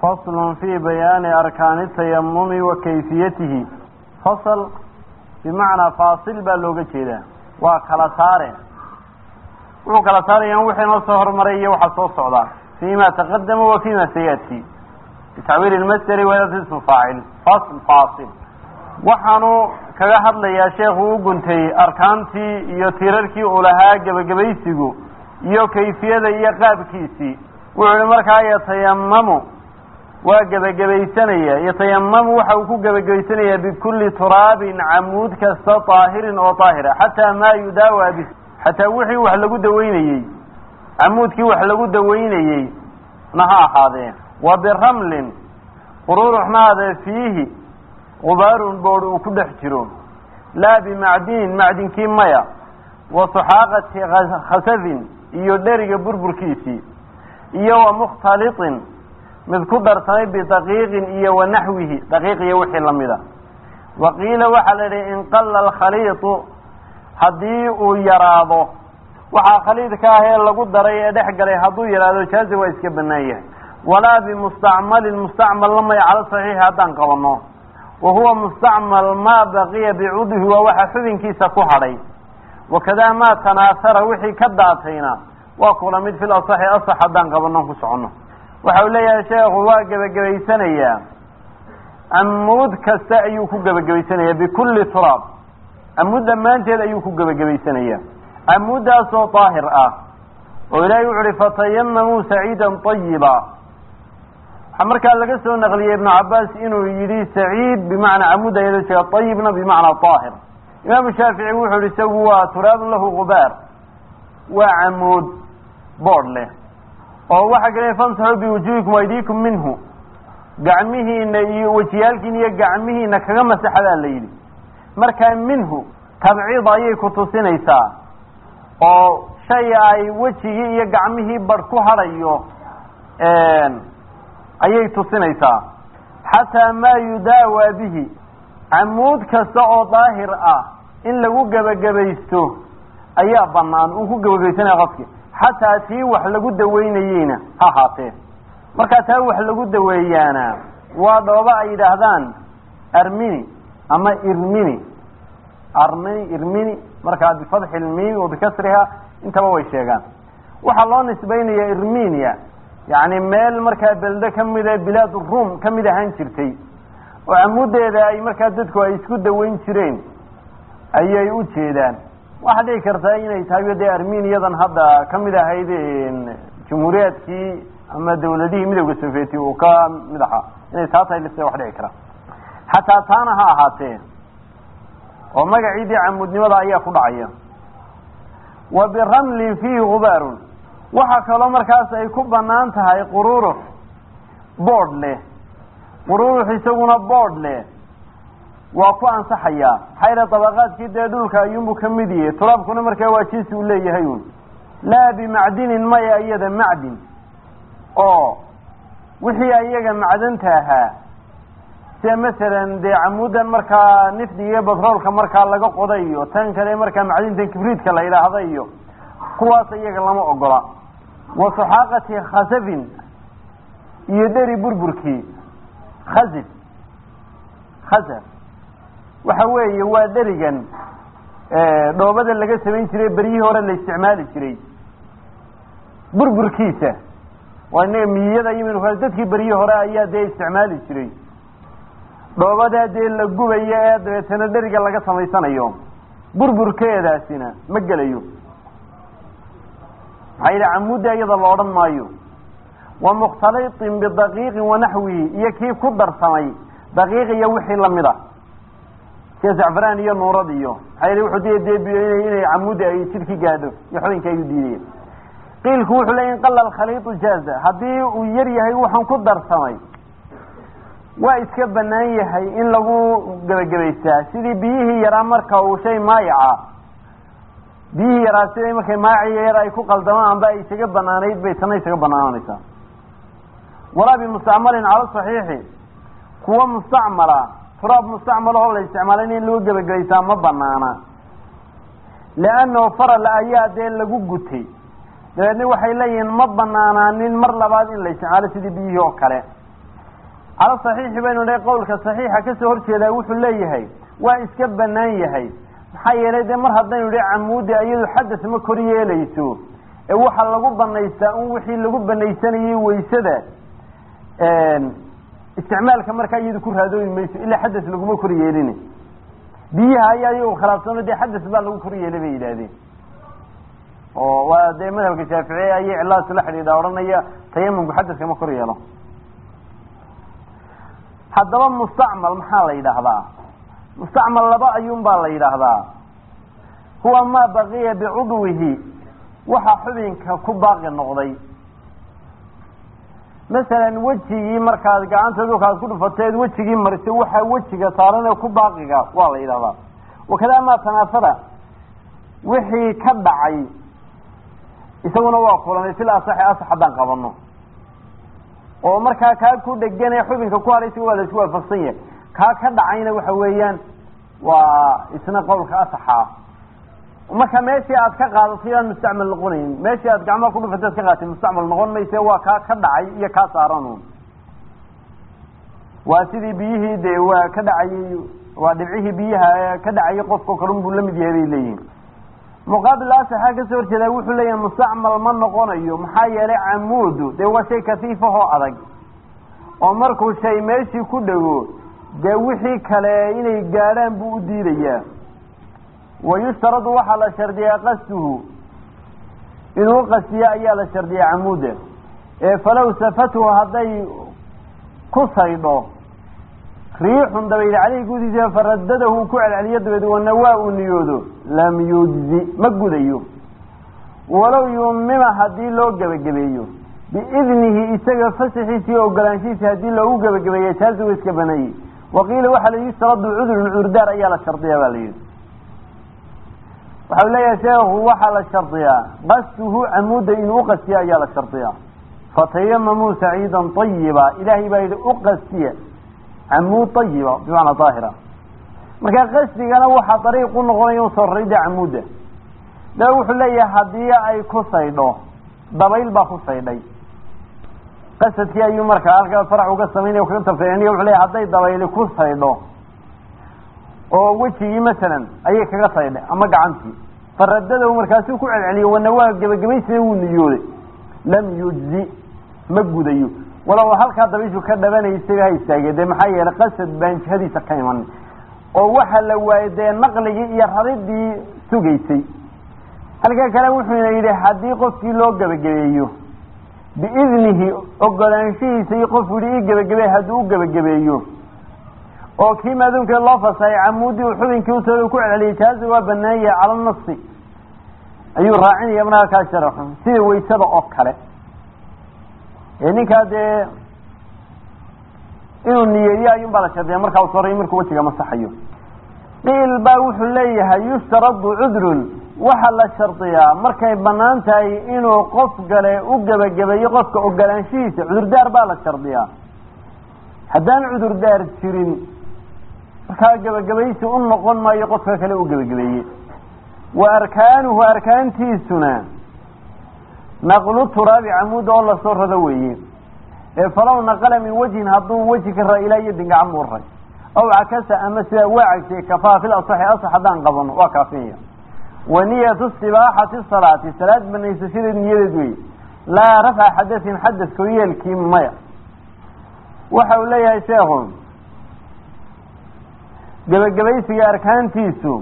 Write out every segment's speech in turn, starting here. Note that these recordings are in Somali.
fasl fi bayaani arkaani tayamumi wa kayfiyatihi fasl bimacnaa faasil baa looga jeedaa waa kala saare wuxuu kala saarayaan wixii noo soo hormaray iyo waxaa soo socdaa fima taqadama wa fima sayati bitacwiil lmasderi wadat ismu faacil fasl faasil waxaanu kaga hadlayaa sheekhu u guntay arkaantii iyo tiirarkii uu lahaa gebagabaysigu iyo kayfiyada iyo qaabkiisii wuxuu ihi markaa yatayamamu waa gebagabaysanaya yatayamamu waxa uu ku gebagabaysanayaa bikulli turaabin camuud kasta daahirin oo daahira xataa maa yudaawa bi xataa wixii wax lagu daweynayey camuudkii wax lagu daweynayey na ha ahaadee wa biramlin qururuxnaade fiihi qubaarun boodh uu ku dhex jiro laa bimacdinin macdinkii maya wa suxaaqati khasafin iyo dheriga burburkiisii iyo wa mukhtaliطin mid ku darsamay bidaqiiqin iyo wa naxwihi daqiiq iyo wixii lamida wa qiila waxaa la yidhi inqala alkhaliiطu haddii uu yaraado waxaa khaliidka ah ee lagu daray ee dhex galay hadduu yaraado jaazi waa iska banaan yahay walaa bimustacmalin mustacmal lamay cala saxiixi haddaan qabano wa huwa mustacmal maa baqiya bicudhi waa waxa xubinkiisa ku hadhay wakadaa maa tanaasara wixii ka daatayna waa kula mid fil asaxi asax haddaan qabano ku socono waxa uu leeyahay sheekhu waa gebagabaysanayaa amuud kasta ayuu ku gebagabaysanayaa bikulli turaab amuud dhammaanteed ayuu ku gebagabaysanayaa amuuddaasoo daahir ah oo ilaahay wuxu uhi fatayamamuu saciidan ayiba waxaa markaa laga soo naqliyey ibnu cabaas inuu yidhi saciid bimacnaa camuud ayada jeega ayibna bimacnaa daahir imaamu shaafici wuxuu yihi isagu waa turaabun lahu gubaar waa camuud boodh leh oo waxaa kale famsaxuu biwujuhikum aydiikum minhu gacmihiina iyo wejiyaalkiina iyo gacmihiina kaga masaxadaa la yidhi markaa minhu tabciid ayay ku tusinaysaa oo shay ay wejigii iyo gacmihii barh ku hadhayo ayay tusinaysaa xataa maa yudaawa bihi camuud kasta oo daahir ah in lagu gebagabaysto ayaa banaan uu ku gebagabaysanaya qofki xataa tii wax lagu daweynayeyna ha ahaatee markaa taa wax lagu daweeyaana waa dhooba ay yidhaahdaan armini ama irmini armini irmini markaa bifatxi lmiimi wa bikasriha intaba way sheegaan waxaa loo nisbaynaya irminia yacni meel markaa belde kamida bilaad ruum kamid ahaan jirtay oo camudeeda ay markaa dadku ay isku daweyn jireen ayay u jeedaan waxaa dhici kartaa inay tahay dee armeniyadan hadda kamid ahayd jumhuuriyaadkii ama dawladihii midowda sovieti uu ka mid ahaa inay taa tahay lise wax dhici kara xataa taana ha ahaatee oo magaciidii camuudnimada ayaa ku dhacaya wa biramlin fiihi gubaarun waxaa kaloo markaas ay ku banaan tahay qururux boodh leh qururux isaguna boodh leh waa ku ansaxayaa maxaa yidha dabaqaadkii dee dhulka ayuunbu ka mid yahay turaabkuna markaa waa jinsi uu leeyahay un laa bimacdinin maya iyada macdin oo wixii iyaga macdanta ahaa sida masalan dee camuudan markaa nifdiga iyo batroolka markaa laga qoda iyo tan kale markaa macdintan kibriidka la yidhaahda iyo kuwaas iyaga lama ogola wa suxaaqati khasafin iyo dheri burburkii khasif khasaf waxa weeye waa dherigan dhoobada laga samayn jiray beryihii hore la isticmaali jiray burburkiisa waa inaga miyada iyo dadkii beryihii hore ayaa dee isticmaali jiray dhoobadaa dee la gubayo ee dabeetana dheriga laga samaysanayo burburkeedaasina ma gelayo maxaa yidhi camuudda iyada la odhan maayo wa mukhtaliطin bidaqiiqin wanaxwihi iyo kii ku darsamay daqiiq iyo wixii lamid a sida zacfaraan iyo nuurad iyo maxaa yidhi wuxuu diya dee inay camuudda ay jidhki gaadho iyo xubinka ayuu diidaya qiilku wuxuu leey inqala alkhaliiطu jaaza haddii uu yar yahay waxaan ku darsamay waa iska banaan yahay in lagu gebagabaystaa sidii biyihii yaraa marka uu shay maayaca biyihii yaraa siday markay maayaciyo yar ay ku qaldamaan amba ay isaga banaanayd bay tana isaga banaananaysaa walaa bimustacmalin cala saxiixi kuwa mustacmala turaab mustacmalahoo la isticmaalay in lagu gebagabaysaa ma banaana leannahu faral ayaa dee lagu gutay dabeedna waxay leeyihiin ma banaanaanin mar labaad in la isticmaalo sidii biyihii oo kale cala saxiixi baynu dhahay qowlka saxiixa kasoo horjeedaa wuxuu leeyahay waa iska banaan yahay maxaa yeelay dee mar haddaynu idhi camuudi iyadu xadas ma kor yeelayso ee waxaa lagu banaystaa un wixii lagu banaysanayay waysada isticmaalka markaa iyadu ku raadooyi mayso ilaa xadas laguma kor yeelin biyaha ayaa iyagu khilaafsano dee xadas baa lagu kor yeelay bay yidhaahdeen oo waa dee madhabka shaaficiye ayay cilahaas la xidhiidha odhanaya tayamumku xadaska ma kor yeelo haddaba mustacmal maxaa la yidhaahdaa mustacmal laba ayuun baa la yidhaahdaa huwa maa baqiya bicudwihi waxa xubinka ku baaqi noqday masalan wejigii markaad gacanta dhulkaad ku dhufateed wejigii marisay waxaa wejiga saaran ee ku baaqiga waa la yidhahdaa wakadaa maa tanaafada wixii ka dhacay isaguna waa kulanay sila asaxi asax haddaan qabano oo markaa kaa ku dheganee xubinka ku hadhay isaga waa la isku waafaqsan yahay kaa ka dhacayna waxa weeyaan waa isna qowlka asaxa marka meeshii aad ka qaadatay aan mustacmal noqonayn meeshii aad gacmaha ku dhufatay ad ka qaadatay mustacmal noqon mayse waa kaa ka dhacay iyo kaa saaran waa sidii biyihii dee waa ka dhacayay waa dhibcihii biyaha ka dhacayay qofka kalun buu lamid yahay bay leeyihin muqaabil asaxa kasoo horjeedaa wuxuu leeyahay mustacmal ma noqonayo maxaa yeelay camuudu dee waa shay kafiifahoo adag oo markuu shay meeshii ku dhego dee wixii kale inay gaadhaan buu u diidayaa wayushtaradu waxaa la shardiyaa qasduhu inuu qasiyo ayaa la shardiyaa camuuda ee falow safatuhu hadday ku saydho riixun dabayd caleyhi gudiisa faradadahu uu ku celceliyo dabeed wanawaa uu niyoodo lam yujzi ma gudayo walow yumima haddii loo gebagabeeyo biidnihi isaga fasaxiisa iyo ogolaanshihiisa haddii loogu gebagabeeya jaazigu iska baneeyey waqiila waxaa la yustaradu cudrun cudurdaar ayaa la shardiyaa ba la yidhi waxau leeyahay sheekhu waxaa la shardiyaa qasduhu camuuda inuu uqasiya ayaa la shardiyaa fatayamamuu saciidan ayiba ilaahay baa yidhi uqasiya camuud ayiba bimacnaa daahira marka qasdigana waxaa dariiq u noqonaya u soo rarida camuuda da wuxuu leeyahay haddii ay ku saydho dabayl baa ku saydhay qasadkii ayuu markaa halkaa farac uga samaynaya kaga tafsiiriniya wuxuu leeyahay hadday dabayli ku saydho oo wejigii masalan ayay kaga saydhay ama gacantii faradadahu markaasuu ku celceliyo wanawaa gebagabaysina wuu niyooday lam yujzi ma gudayo walow halkaa dabayshu ka dhabanaysay ha istaagee dee maxaa yeelay qasad baan jihadiisa ka iman oo waxa la waayey dee naqligii iyo raridii sugaysay halkaa kale wuxuuna yidhi haddii qofkii loo gebagabeeyo biidnihi ogolaanshihiisa iyo qofku yihi ii gebagabeey hadduu u gebagabeeyo oo kii maaduunkee loo fasahay camuudii uu xubinkii utooda ku celceliyay jaazi waa banaan yahay cala nasi ayuu raacinaya markaa kaa sharaxo sida waysada oo kale ee ninkaa dee inuu niyeeyo ayuun baa la shardiya markaa u soray markuu wejiga masaxayo qiil baa wuxuu leeyahay yushtaradu cudrun waxaa la shardiyaa markay banaan tahay inuu qof gale u gebagabeeyo qofka ogolaanshihiisa cudurdaar baa la shardiyaa haddaan cudurdaar jirin markaa gebagabaysi u noqon maayo qofka kale u gebagabeeye wa arkaanuhu arkaantiisuna naqlu turaabi camuuda oo lasoo rado weeye ee falow naqala min wajhin hadduu weji ka raa ilaa yadin gacan buu ray aw cakasa ama sidaa waa cagsiyey kafaa fil asaxi asax haddaan qabano waa kaafinaya wa niyatu istibaaxati salaati salaad banaysashadeed niyadeed weeye laa rafca xadasin xadas koryeelkii maya waxa uu leeyahay sheekhu gebagabaysiga arkaantiisu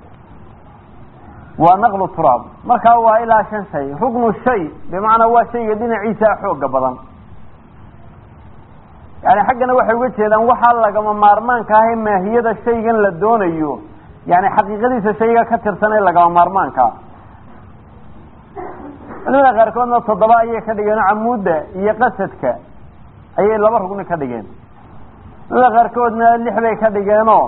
waa naqlu turaab markaa waa ilaa shan shay ruknu shay bimacnaa waa shayga dhinaciisa xooga badan yani xaggana waxay uga jeedaan waxaa lagama maarmaanka ah ee maahiyada shaygan la doonayo yani xaqiiqadiisa shayga ka tirsan ee lagama maarmaankaa culimada qaarkoodna toddoba ayay ka dhigeen camuudda iyo qasadka ayay laba rugni ka dhigeen culimada qaarkoodna lix bay ka dhigeenoo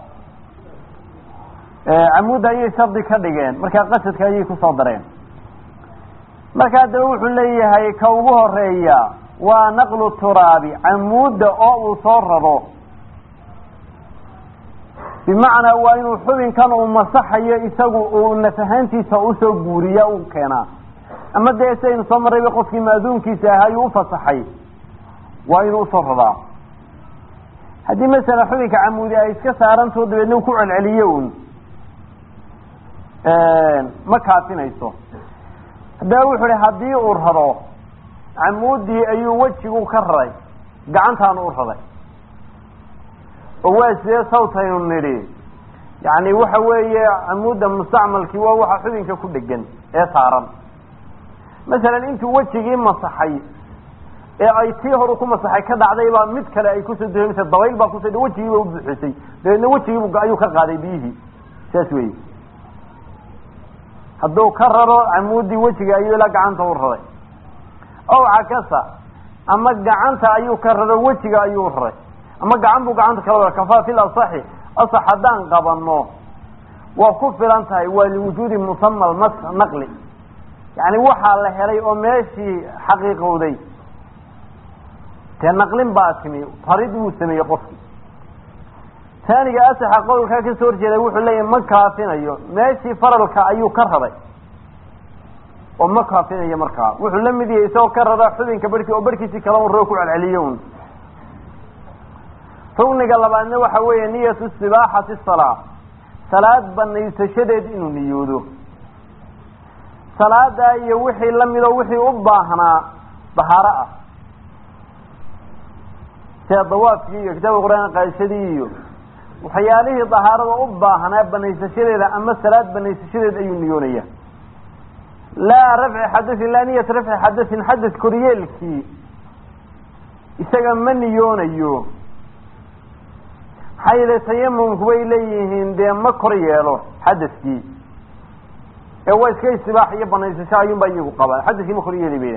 camuudda ayay shardi ka dhigeen markaa qasadka ayay kusoo dareen marka haddaba wuxuu leeyahay ka ugu horeeya waa naqlu turaabi camuudda oo uu soo raro bimacnaa waa inuu xubinkan uu masaxayo isagu uu nafahaantiisa usoo guuriya u keenaa ama dee sidaynu soo marrayba qofkii maaduunkiisa ahaa ayuu ufasaxay waa inuu usoo raraa haddii masala xubinka camuudi ay iska saarantao dabeedna ku celceliyo un ma kaafinayso haddaba wuxu uhi haddii uu raro camuudii ayuu wejigu ka raray gacantaanu u raray oo waa sidee sawtaynu nidhi yani waxa weeye camuudda mustacmalkii waa waxa xubinka ku dhegan ee saaran masalan intuu wejigii masaxay ee ay tii horu ku masaxay ka dhacday baa mid kale ay kusoo duhamisay dabayl baa kuso wejigiiba u buuxisay dabeedna wejigiibu ayuu ka qaaday biyihii saas wey hadduu ka raro camuudii wejiga ayuu ilaa gacanta u raray ow cakasa ama gacanta ayuu ka raro wejiga ayuu raray ama gacan buu gacanta kala wara kafaa fil asaxi asax haddaan qabano waa ku filan tahay waa liwujuudi musama almas naqli yani waxaa la helay oo meeshii xaqiiqowday dee naqlin baa timi farid wuu sameeyey qofkii taaniga asaxa qowlkaa kasoo horjeeda wuxuu leeyahy ma kaafinayo meeshii faralka ayuu ka raray oo ma kaafinayo markaa wuxuu la mid yahay isagoo ka rara xubinka barhkii oo barhkiisii kala un roo ku celceliyo un rugniga labaadna waxa weeye niyatu istibaaxati salaa salaad banaysashadeed inuu niyoodo salaadaa iyo wixii lamid oo wixii u baahnaa bahaaro ah sida dawaafkii iyo kitaabka qur-aan qaadashadii iyo waxyaalihii dahaarada u baahnaa banaysashadeeda ama salaad banaysashadeed ayuu niyoonaya laa rafci xadasin laa niyata rafci xadasin xadas koryeelkii isaga ma niyoonayo maxaa yeele tayamumku bay leeyihiin dee ma kor yeelo xadaskii ee waa iska istibaax iyo banaysasho ayuunbaa iyagu qabaan xadaskii ma kor yeeli bayda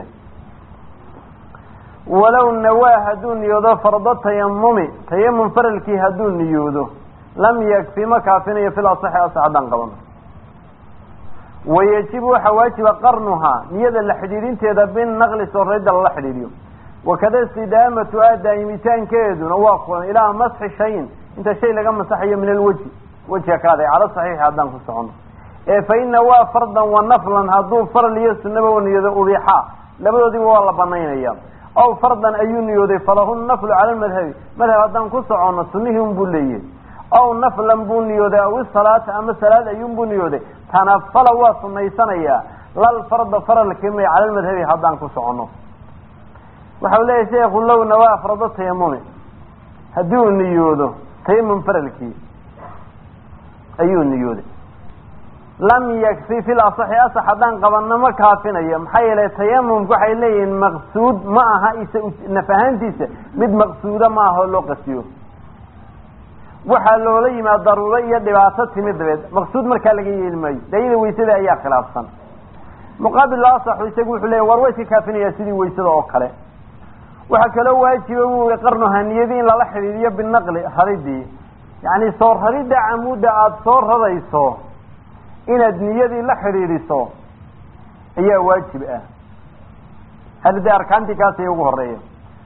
walow nawaa hadduu niyoodo fardo tayamumi tayamum faralkii hadduu niyoodo lam yakfi ma kaafinayo fil asaxi asax haddaan qabano wayajibu waxaa waajiba qarnuhaa niyada la xidhiidhinteeda binaqli soorayda lala xidhiidhiyo wakada istidaamatu a daa'imitaankeeduna waa kulan ilaa masxi shayin inta shay laga masaxayo min alweji wejiga kaaday cala saxiixi haddaan ku socono ee fa ina waa fardan wa naflan hadduu faral iyo sunaba u niyoodo ubixaa labadoodiba waa la banaynaya aw fardan ayuu niyooday falahu naflu cala lmadhabi madhab haddaan ku socono sunihii un buu leeyahay aw naflan buu niyooday aw isalaata ama salaad ayuun buu niyooday tanafala waa sunaysanayaa lal farda faralkii may cala lmadhabi haddaan ku socono waxau leeyahay sheekhu low nawaa fardo tayamumi haddii uu niyoodo tayamum faralkii ayuu niyooday lam yakfi fil asaxi asax haddaan qabano ma kaafinayo maxaa yeelay tayamumku waxay leeyihiin maqsuud ma aha isa naf ahaantiisa mid maqsuuda ma aha oo loo qasiyo waxaa loola yimaad daruuro iyo dhibaato timi dabeed maqsuud markaa laga yeeli maayo dayada weysada ayaa khilaafsan muqaabil asaxu isagu wuxuu leeyahy war way iska kaafinayaa sidii weysada oo kale waxaa kaloo waajiba buu i qarnuha niyadii in lala xidhiidiyo binaqli raridii yacni soo raridda camuudda aada soo rarayso inaad niyadii la xidhiidhiso ayaa waajib ah hada dee arkaantii kaasay ugu horeeya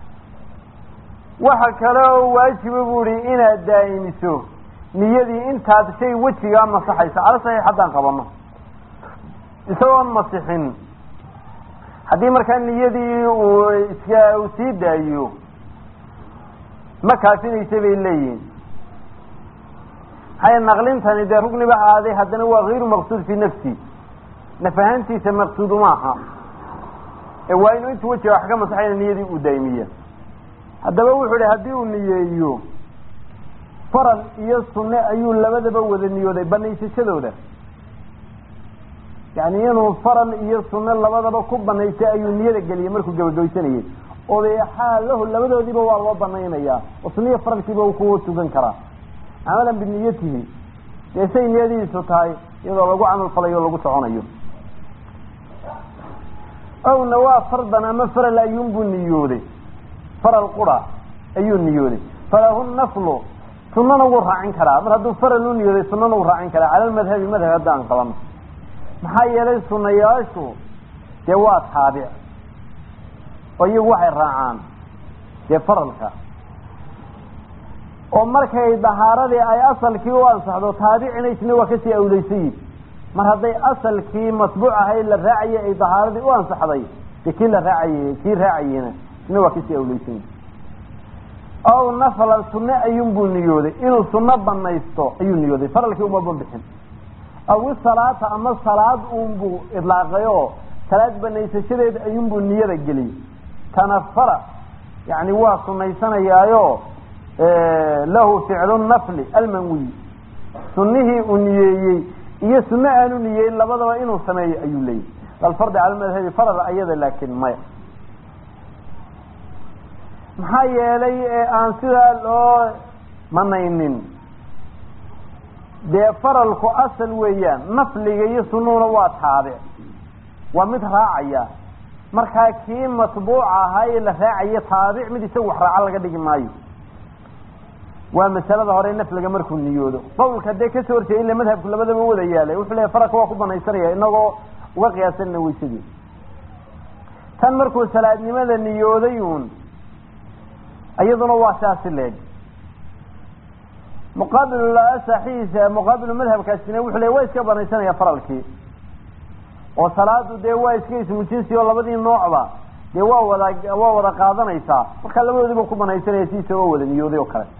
waxa kale oo waajiba bu ihi inaad daa'imiso niyadii intaad shay wejigaa masaxayso cala saxiix haddaan qabano isagoon masixin haddii markaa niyadii uu iska uu sii daayo ma kaafinaysa bay leeyihin maxay naqlintani dee rugniba aaday haddana waa hayru maqsuud fii nafsi naf ahaantiisa maqsuud uma aha ee waa inuu intuu wejiga wax ka masaxayna niyadii uu daa'imiya haddaba wuxuu ihi haddii uu niyeeyo faral iyo sunne ayuu labadaba wada niyooday banaysashadooda yani inuu faral iyo sunne labadaba ku banaystay ayuu niyada geliyey markuu gabagabaysanayey odeexaa lahu labadoodiiba waa loo banaynayaa oo sunniya faralkiiba uu kuwa tugan karaa camalan biniyatihi dee say niyadiisu tahay iyadoo lagu camal falayo o lagu soconayo owna waa fardan ama faral ayuunbuu niyooday faral qura ayuu niyooday falahu naflu sunana wuu raacin karaa mar hadduu faral u niyooday sunana wuu raacin karaa cala lmadhabi madhab haddaan qabano maxaa yeelay sunayaashu dee waa taabic oo iyagu waxay raacaan dee faralka oo markay dahaaradii ay asalkii u ansaxdo taabicina isna waa kasii awleysayi mar hadday asalkii masbuuc ahay la raacayay ay dahaaradii u ansaxday dee kii la raacayay kii raacayena isna waa kasii awleysayi ow nafla sunne ayuunbuu niyooday inuu sunno banaysto ayuu niyooday faralkii umaba bixin aw isalaata ama salaad uunbuu idlaaqay oo salaad banaysashadeed ayuunbuu niyada geliyey tanafara yani waa sunaysanayaayo lahu ficlu nafli almanwiy sunihii uu niyeeyey iyo sunno aanu niyeeyin labadaba inuu sameeyo ayuu leeyahy alfardi cala madhabi faral ayada laakin maya maxaa yeelay ee aan sidaa loo manaynin dee faralku asal weeyaan nafliga iyo sunuhuna waa taabic waa mid raacaya markaa kii matbuuc ahaa ee la raacayo taabic mid isaga wax raaca laga dhigi maayo waa masalada hore nafliga markuu niyoodo qawlka dee kasoo horjeeda ila madhabku labadaba wada yaalay wuxuu leeyahy faralka waa ku banaysanaya inagoo uga qiyaasanna weysadii tan markuu salaadnimada niyooday uun iyaduna waa saasi leeg muqaabil saxiisa muqaabilu madhabkaasina wuxuu leey waa iska banaysanaya faralkii oo salaadu dee waa iska ismu jinsi oo labadii noocba dee waa wada waa wada qaadanaysaa markaa labadoodiiba ku banaysanaya si isagoo wada niyooday oo kale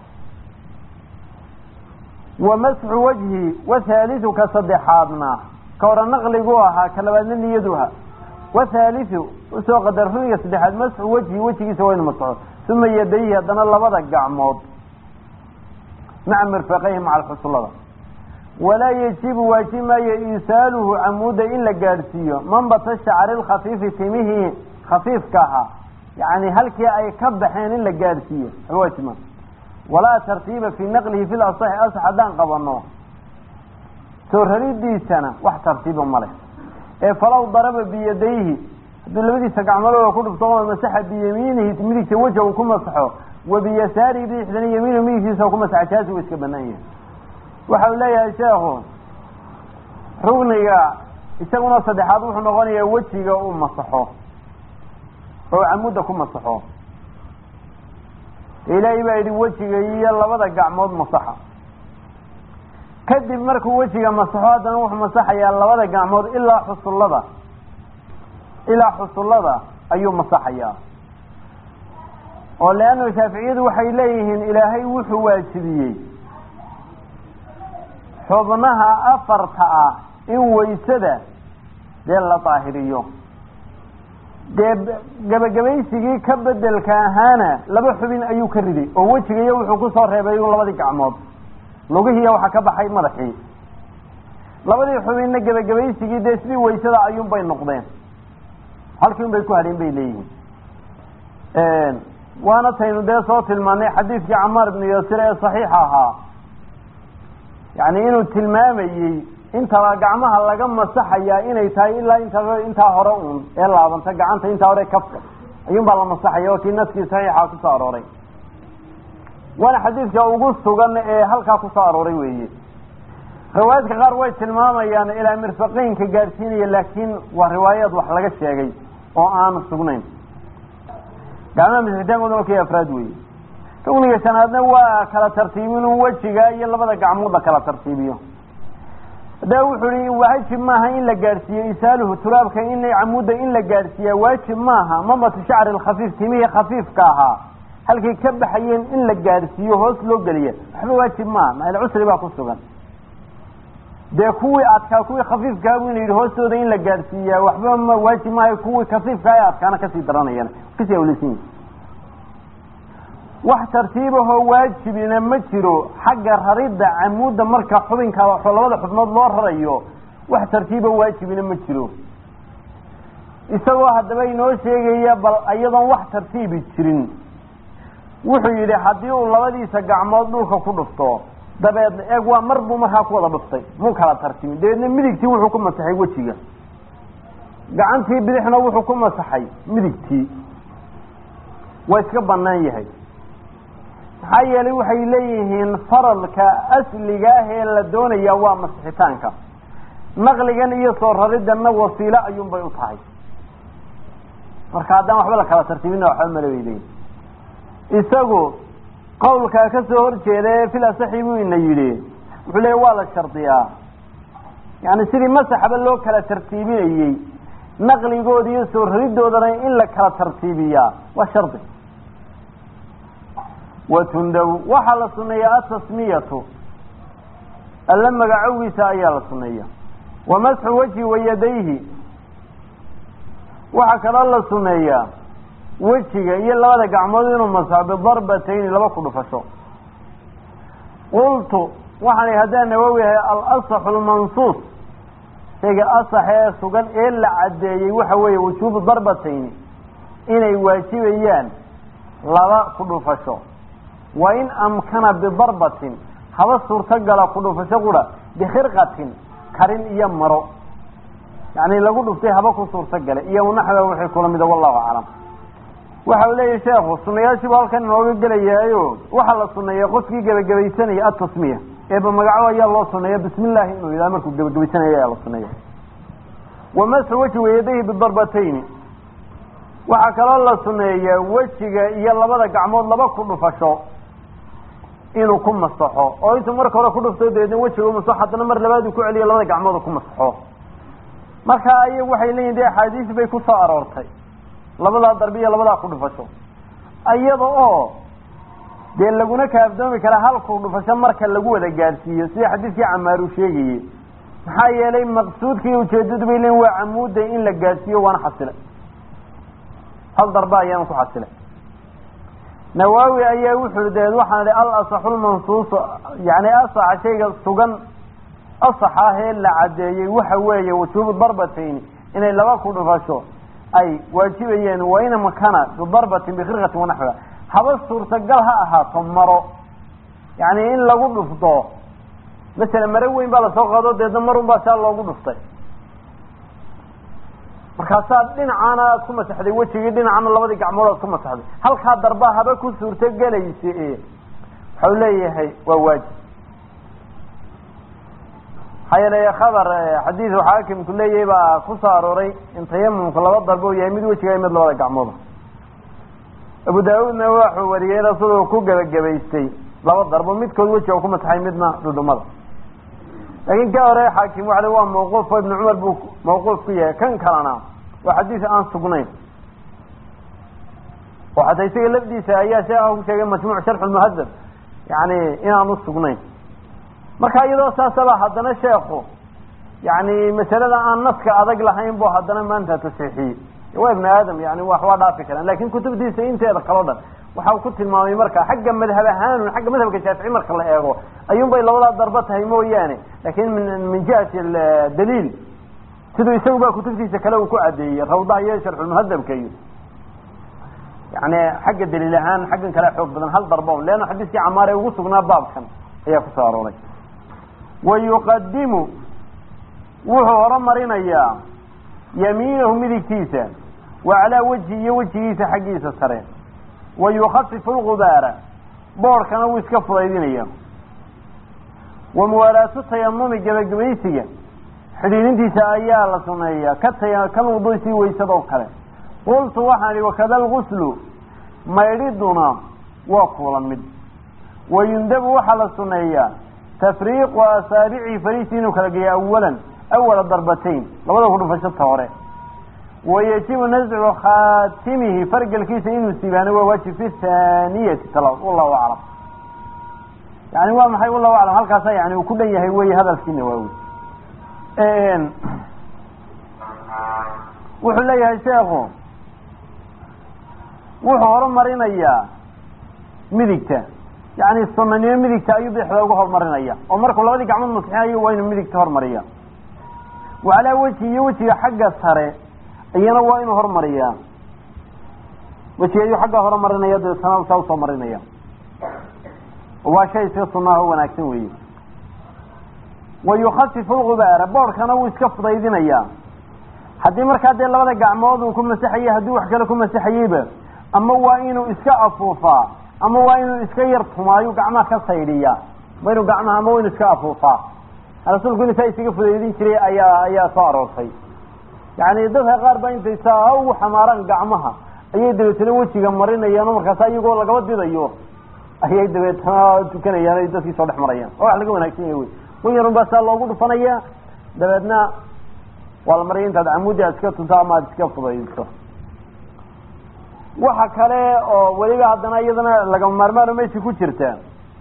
wa masxu wajhi wathaaliu ka saddexaadna ka hore naqligu ahaa ka labaadna niyaduha wathaaliu usoo qadar runiga saddexaad masxu wajhi wejigiisa waa inu masxo uma yadayhi haddana labada gacmood maca mirfaqayhi maca alxusullada walaa yajibu waajib maayo iisaaluhu camuuda in la gaadhsiiyo manbata shacri lkhafiifi timihii khafiifka ahaa yani halkii ay ka baxeen in la gaadhsiiyo aba waajib maa walaa tartiiba fii naqlihi fi lasaxi asax haddaan qabano soo raridiisana wax tartiiba ma leh ee falaw daraba biyadayhi hadduu labadiisa gacmadooda ku dhufto oo masaxa biyamiinihi midigta weja uu ku masaxo wa biyasaarihi bidixdana yamiinu midigtiisa ku masaxa jaasi wa iska banaan yahay waxa uu leeyahay sheekhu rugniga isaguna saddexaad wuxuu noqonayaa wejiga uu masaxo oo camuda ku masaxo ilaahay baa yidhi wejiga iyo labada gacmood masaxa kadib markuu wejiga masaxo haddana wuxuu masaxayaa labada gacmood ilaa xusullada ilaa xusullada ayuu masaxayaa oo leanna shaaficiyadu waxay leeyihiin ilaahay wuxuu waajibiyey xubnaha afarta ah in waysada dee la daahiriyo dee gebagabaysigii ka bedelka ahaana laba xubin ayuu ka riday oo wejigayo wuxuu kusoo reebay labadii gacmood lugihiiya waxaa ka baxay madaxii labadii xubinna gebagabaysigii dee sidii waysada ayuunbay noqdeen halkii un bay ku hadheen bay leeyihiin waana taynu dee soo tilmaanay xadiidkii camaar ibnu yasir ee saxiixa ahaa yani inuu tilmaamayey intaba gacmaha laga masaxayaa inay tahay ilaa inta intaa hore uun ee laabanta gacanta intaa hore kafka ayuun baa la masaxaya oo kii naskii saxiixa kusoo arooray waana xadiidka ugu sugan ee halkaa kusoo arooray weeye riwaayaadka qaar way tilmaamayaan ilaa mirfaqeynka gaadhsiinaya laakiin waa riwaayaad wax laga sheegay oo aan sugnayn gacmaha masixitaankooda waa kii afraad weeye rugniga shanaadna waa kala tartiibin wejiga iyo labada gacmood la kala tartiibiyo hadaba wuxuu i waajib maaha in la gaadhsiiyo isaaluhu turaabka in camuda in la gaadhsiiya waajib maaha mamatu shacri lkhafiif timihii khafiifka ahaa halkay ka baxayeen in la gaadhsiiyo hoos loo geliya waxba waajib maaha maal cusri baa ku sugan dee kuwii adkaa kuwii khafiifkaa bu ina yidhi hoostooda in la gaadhsiiyaa waxba ma waajib maaha kuwii khafiifkaa ee adkaana kasii daranayaan kasii awleysan wax tartiibahoo waajibina ma jiro xagga raridda camuudda marka xubinka labada xubnood loo rarayo wax tartiiba waajibina ma jiro isagoo haddaba inoo sheegaya bal iyadoon wax tartiibi jirin wuxuu yidhi haddii uu labadiisa gacmood dhulka ku dhufto dabeedna eeg waa mar buu markaa ku wada dhuftay muu kala tartiibin dabeedna midigtii wuxuu ku masaxay wejiga gacantii bidixna wuxuu ku masaxay midigtii waa iska banaan yahay maxaa yeelay waxay leeyihiin faralka asliga ah ee la doonaya waa masixitaanka naqligan iyo soo rariddanna wasiilo ayuunbay u tahay marka haddaan waxba la kala tartiibina waxba male bay leeyihin isagu qawlkaa ka soo horjeeda ee fil asaxi buu ina yidhi wuxuu leeya waa la shardiyaa yani sidii masaxba loo kala tartiibinayey naqligooda iyo soo raridoodana in la kala tartiibiyaa waa shardi watundaw waxaa la suneeyaa atasmiyatu alla magacowgiisa ayaa la suneeya wa masxu wajhi wa yadayhi waxaa kaloo la suneeyaa wejiga iyo labada gacmood inuu masaxo bidarbatayni laba ku dhufasho qultu waxaan haddaan nawowi yahay alasaxu lmansuus shayga asaxa ee sugan ee la caddeeyey waxa weeye wujuubu darbatayni inay waajibayaan laba ku dhufasho wa in amkana bidarbatin haba suurtogala ku dhufasho qura bikhirqatin karin iyo maro yacni lagu dhuftay haba ku suurtogale iyo naxwa wixii kula mida wallahu aclam waxa uu leeyahy sheekhu sunayaashiibu halkan inooga gelayaayo waxaa la suneeya qofkii gebagabaysanaya atasmiya eeba magaco ayaa loo suneeya bismi illaahi inuu yidhaha markuu gebagabaysanaya ayaa la suneeya wa masxu wejhi wayadayhi bidarbatayni waxaa kaloo la suneeyaa wejiga iyo labada gacmood laba ku dhufasho inuu ku masaxo oo intuu marka hore ku dhufto dabeedna wejiga u masaxo haddana mar labaad uu ku celiyo labada gacmood ku masaxo marka ayagu waxay leeyihin de axaadiis bay ku soo aroortay labadaa darbi iyo labadaa ku dhufasho iyada oo dee laguna kaafdoomi karaa hal ku dhufasho marka lagu wada gaadhsiiyo sida xadiidkii camaaru sheegayey maxaa yeelay maqsuudkii ujeedadu bay leeyiin waa camuuda in la gaadhsiiyo waana xasilay hal darba ayaana ku xasilay nawaawi ayaa wuxuu deed waxaan ihi al asaxu lmansuusu yani asaxa shayga sugan asax ah ee la caddeeyey waxa weeye wujuubu darbatayni inay laba ku dhufasho ay waajibayeen waina makana bidarbatin bikhirqatin wanaxwiha haba suurtagal ha ahaato maro yani in lagu dhufto masala maro weyn baa lasoo qaado deedna marun baa saa loogu dhuftay markaasaa dhinacaana aad ku masaxday wejigii dhinacana labadii gacmood aad ku masaxday halkaa darbaa haba ku suurtogelaysa e waxau leeyahay waa waajib maxaa yeelay khabar xadiidu xaakimku leeyahay baa ku soo arooray in tayamumku laba darbo u yahay mid wejiga mid labada gacmooda abu daawuudna waxuu wariyey rasuulku ku gebagabaystay laba darbo midkood wejiga ku masaxay midna dhudhumada laakiin ka hore xaakim waxa waa mawquuf oo ibnu cumar buu mawquuf ku yahay kan kalena waa xadiis aan sugnayn oo xataa isaga lafdiisa ayaa sheekha ku sheegay majmuuc sharxu lmuhadab yani inaanu sugnayn marka iyadoo saasaba haddana sheekhu yani masalada aan naska adag lahayn bu haddana maanta tasxiixiyey waa ibnu aadam yani wax waa dhaafi karaan lakin kutubtiisa inteeda kaleo dhan waxa uu ku tilmaamay marka xagga madhab ahaan xagga madhabka shaafici marka la eego ayuun bay labadaa darba tahay mooyaane lakin min min jihati daliil siduu isagu ba kutubtiisa kale uu ku cadeeyey rawdaha iyo sharxulmuhadabka iyo yani xagga daliil ahaan xaggan kale xoog badan hal darba un leanna xadiiskii camaar ee ugu sugnaa baabkan ayaa kusoo arooray wa yuqadimu wuxuu horumarinayaa yamiinahu midigtiisa wa calaa wejhi iyo wejigiisa xaggiisa sare wa yukafifu lgubaara boorhkana wuu iska fudaydinaya wa muwaalaatu tayamumi gebagabaysiga xidhiidintiisa ayaa la suneeyaa ka tay kan wuduysii waysada oo kale qultu waxaan ihi wakada alguslu maydhiduna waa kuula mid wa yundabu waxaa la suneeyaa tafriiqu asaabicii fariisii inuu kala geeyo awalan awala darbatayn labada ku dhufashata hore wayajibu nascu khaatimihi fargelkiisa inuu siibaano waa waajib fi thaniyati tala wallahu aclam yani waa maxay wallahu aclam halkaasa yani uu ku dhan yahay wey hadalkii nawaawi wuxuu leeyahay sheekhu wuxuu horumarinayaa midigta yani sunanimo midigta ayuu bidixda uga horumarinaya oo markuu labadii gacmood masixinayo waa inuu midigta hormariya wa calaa wejhi iyo wejiga xagga sare iyana waa inuu hormariyaa wejiga ayuu xagga horumarinaya dabeetana saa usoo marinaya waa shay iska sunaaho wanaagsan weeye wa yukafifu lgubaara boorhkana wuu iska fudaydinayaa haddii markaa dee labada gacmood uu ku masaxayey haddii wax kale ku masaxayeyba ama waa inuu iska afuufaa ama waa inuu iska yar tumaayo gacmaha ka saydhiyaa waa inuu gacmaha ama waa inuu iska afuufaa rasuulku inu saa isaga fudaydin jiray ayaa ayaa soo aroortay yani dadka qaar baa intay saa ugu xamaaraan gacmaha ayay dabeetana wejiga marinayaan oo markaasa iyagoo lagaba didayo ayay dabeetana tukanayaan ay dadkii soo dhex marayaan oo wax laga wanaagsan yahay wey wan yarun baa saa loogu dhufanaya dabeedna waa la maraya intaad camuudi aad iska tunto ama aad iska fudaydiso waxa kale oo weliba haddana iyadana lagama maarmaano meesha ku jirta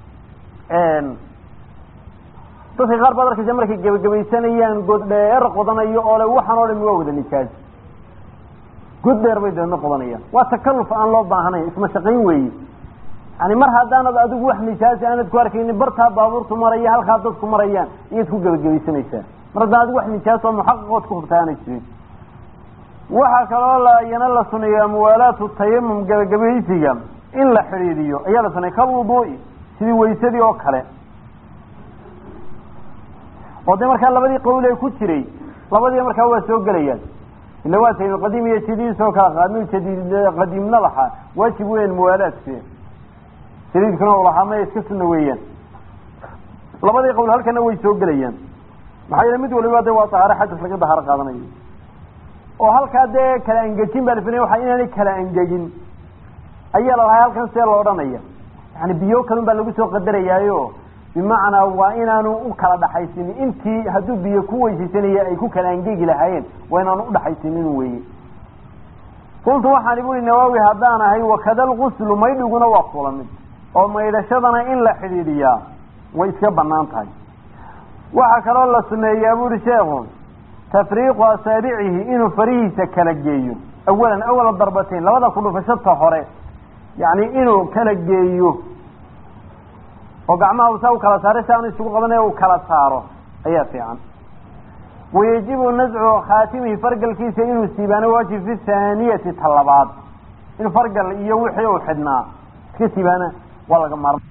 dadka qaar baad arkaysa markay gebagabaysanayaan god dheer qodanayo oo le waxaan oo dhami waa wada nijaas god dheer bay dabeedna qodanayaan waa takaluf aan loo baahanayn isma shaqayn weeye yani mar haddaanad adigu wax nijaasi aanad ku arkaynin bartaa baabuurtu maraya halkaa dadku marayaan iyaad ku gebagabaysanaysaa mar haddaan adigu wax nijaas oo muxaqaqood ku hubta aanay jirin waxaa kaloo la iyana la suneeyaa muwaalaatu tayamum gebagabaysiga in la xidhiidiyo ayaa la suneeya kalwuduui sidii waysadii oo kale oo de markaa labadii qawl ee ku jiray labadii markaa waa soo gelayaan ila waa tahay qadiim iyo jadiid soo kala qaadno jadiid qadiimna lahaa waajib weyan muwaalaadke jadiidkuna u lahaa maya iska sunna weeyaan labadii qawl halkana way soo gelayaan maxaa yeele mid waliba de waa tahaare xadas laga dahaaro qaadanayo oo halkaa dee kala angejin baa lafinaya waxa inaanay kala angegin ayaa la lahay halkan see lo odhanaya yani biyo kalun baa lagu soo qadarayaayo bimacnaa waa inaanu u kala dhaxaysinin intii hadduu biyo ku weysaysanaya ay ku kala angegi lahaayeen waa inaanu udhaxaysinin weye qultu waxaan buri nawaawi haddaan ahay wakada lguslu maydhiguna waa kula mid oo maydhashadana in la xidhiidhiyaa way iska banaan tahay waxaa kaloo la suneeyaa buri sheekhu tafriiqu asaabicihi inuu farihiisa kala geeyo awalan awala darbateyn labada kudhufashata hore yani inuu kala geeyo oo gacmaha saa u kala saaray si aanu isugu qabanaya u kala saaro ayaa fiican wayajibu nazcu khaatimihi fargalkiisa inuu siibaano waajib fi thaaniyati ta labaad in fargal iyo wixii uu xidhnaa iska siibaana waa laga maarma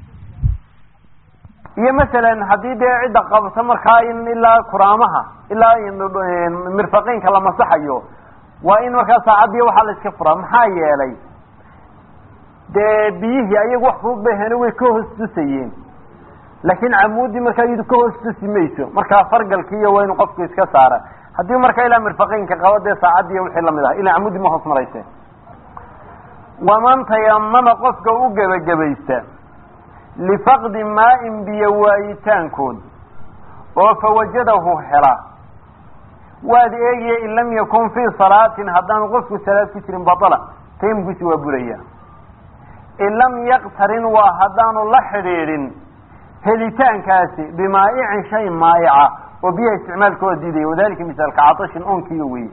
iyo masalan haddii dee cidda qabta markaa in ilaa kuraamaha ilaa mirfaqeynka la masaxayo waa in markaa saacaddiiyo waxaa la iska furaa maxaa yeelay dee biyihii ayagu wax fudud bay hene way ka hoos tusayeen laakiin camuudii markaa iyadu ka hoos tusi mayso markaa fargalkiiyo waa inu qofku iska saara haddii markaa ilaa mirfaqeynka qabo dee saacaddiiyo wixii lamid ah ilaa camuudii ma hoos marayse waman tayamama qofka u gebagabaysta lifaqdi maa-in biyo waayitaankood oo fawajadahu hela waad eegaya in lam yakun fii salaatin haddaanu qofku salaad ku jirin batala tayamumkiisi waa buraya in lam yaktarin waa haddaanu la xidhiidhin helitaankaasi bimaa'icin shay maayica oo biyaha isticmaalkooda diidaya wadalika misaalka catashin onkiiyo weye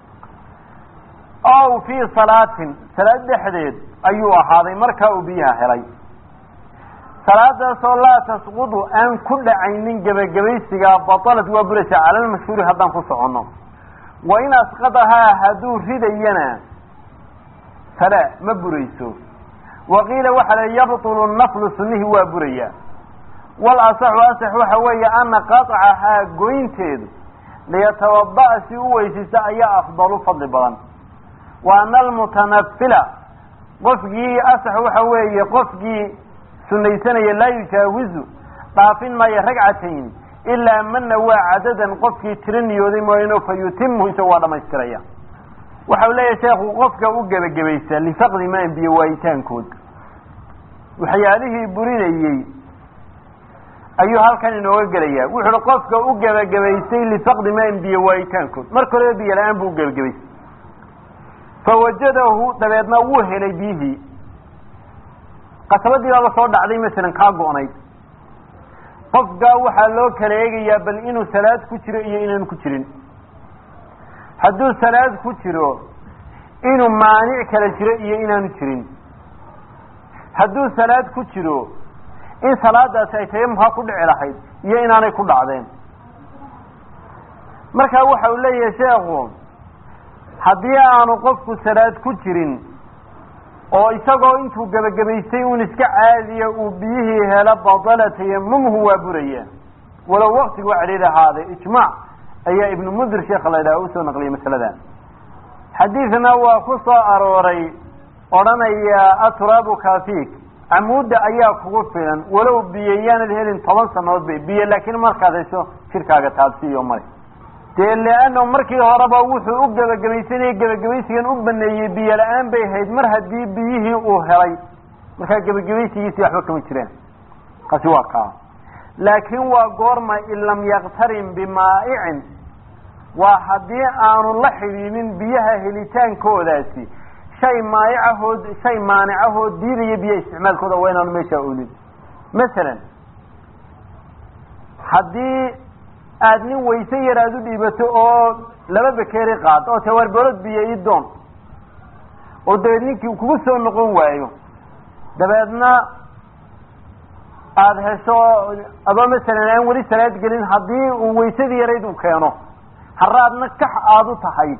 ow fii salaatin salaad dhexdeed ayuu ahaaday markaa uu biyaha helay salaadaasoo laa tasqudu aan ku dhacaynin gebagabaysigaa batalad waa buraysaa cala lmashhuuri haddaan ku soconno wa in asqadahaa hadduu ridayana fala ma burayso waqiila waxaa la yabtulu naflu sunnihi waa buraya wal asaxu asax waxa weeye ana qaطcahaa goynteedu liyatawada'a si u weysaysta ayaa afdalu fadli badan wa ana almutanafila qofkii asax waxa weeye qofkii sunaysanaya laa yujaawizu dhaafin maayo ragcatayn ilaa mana waa cadadan qofkii tiro niyooday mooyano fa yutimu isagu waa dhamaystiraya waxau leeyahay sheekhu qofka u gebagabaysa lifaqdi maan biyo waayitaankood waxyaalihii burinayey ayuu halkan inooga gelaya wuxu uhi qofka u gebagabaystay lifaqdi maan biyo waayitaankood marka horeba biyo la-aan buu u gebagabaystay fawajadahu dabeedna wuu helay biyihii qasabadii baaba soo dhacday masalan kaa go-nayd qofkaa waxaa loo kala eegayaa bal inuu salaad ku jiro iyo inaanu ku jirin hadduu salaad ku jiro inuu maanic kala jiro iyo inaanu jirin hadduu salaad ku jiro in salaadaasi ay tayamumkaa ku dhici lahayd iyo inaanay ku dhacdeen marka waxa uu leeyahay sheekhu haddii aanu qofku salaad ku jirin oo isagoo intuu gebagabaystay un iska caadiya uu biyihii helo badala tayamumhu waa buraya walow waktigu cadhiir ahaaday ijmaac ayaa ibnu mundir sheekha la yidhaha usoo naqliyay masalada xadiidna waa ku soo arooray odhanaya aturaabu kafik camuudda ayaa kugu filan walow biyo yaanad helin toban sanadood bay biyo laakiin markaad hesho jirkaaga taabsiiyo mare dee leano markii horeba wuxuu u gebagabaysanayay gebagabaysigan u baneeyey biyo la-aan bay ahayd mar haddii biyihii uu helay markaa gebagabaysigiisii waxba kama jiraan kaasi waa kaa laakiin waa goorma in lam yaktarin bimaa'icin waa haddii aanu la xidhiinin biyaha helitaankoodaasi shay maayicahood shay maanicahoo diidaya biyaha isticmaalkooda waa inaanu meeshaa oolin masalan haddii aada nin wayse yar aada u dhiibato oo laba bekeeri qaado oo tawaarboolod biyo ii doon oo dabeed ninkii kugu soo noqon waayo dabeedna aada hesho adoo masalan aan weli salaad gelin haddii uu waysadii yarayd u keeno haraadna kax aada u tahay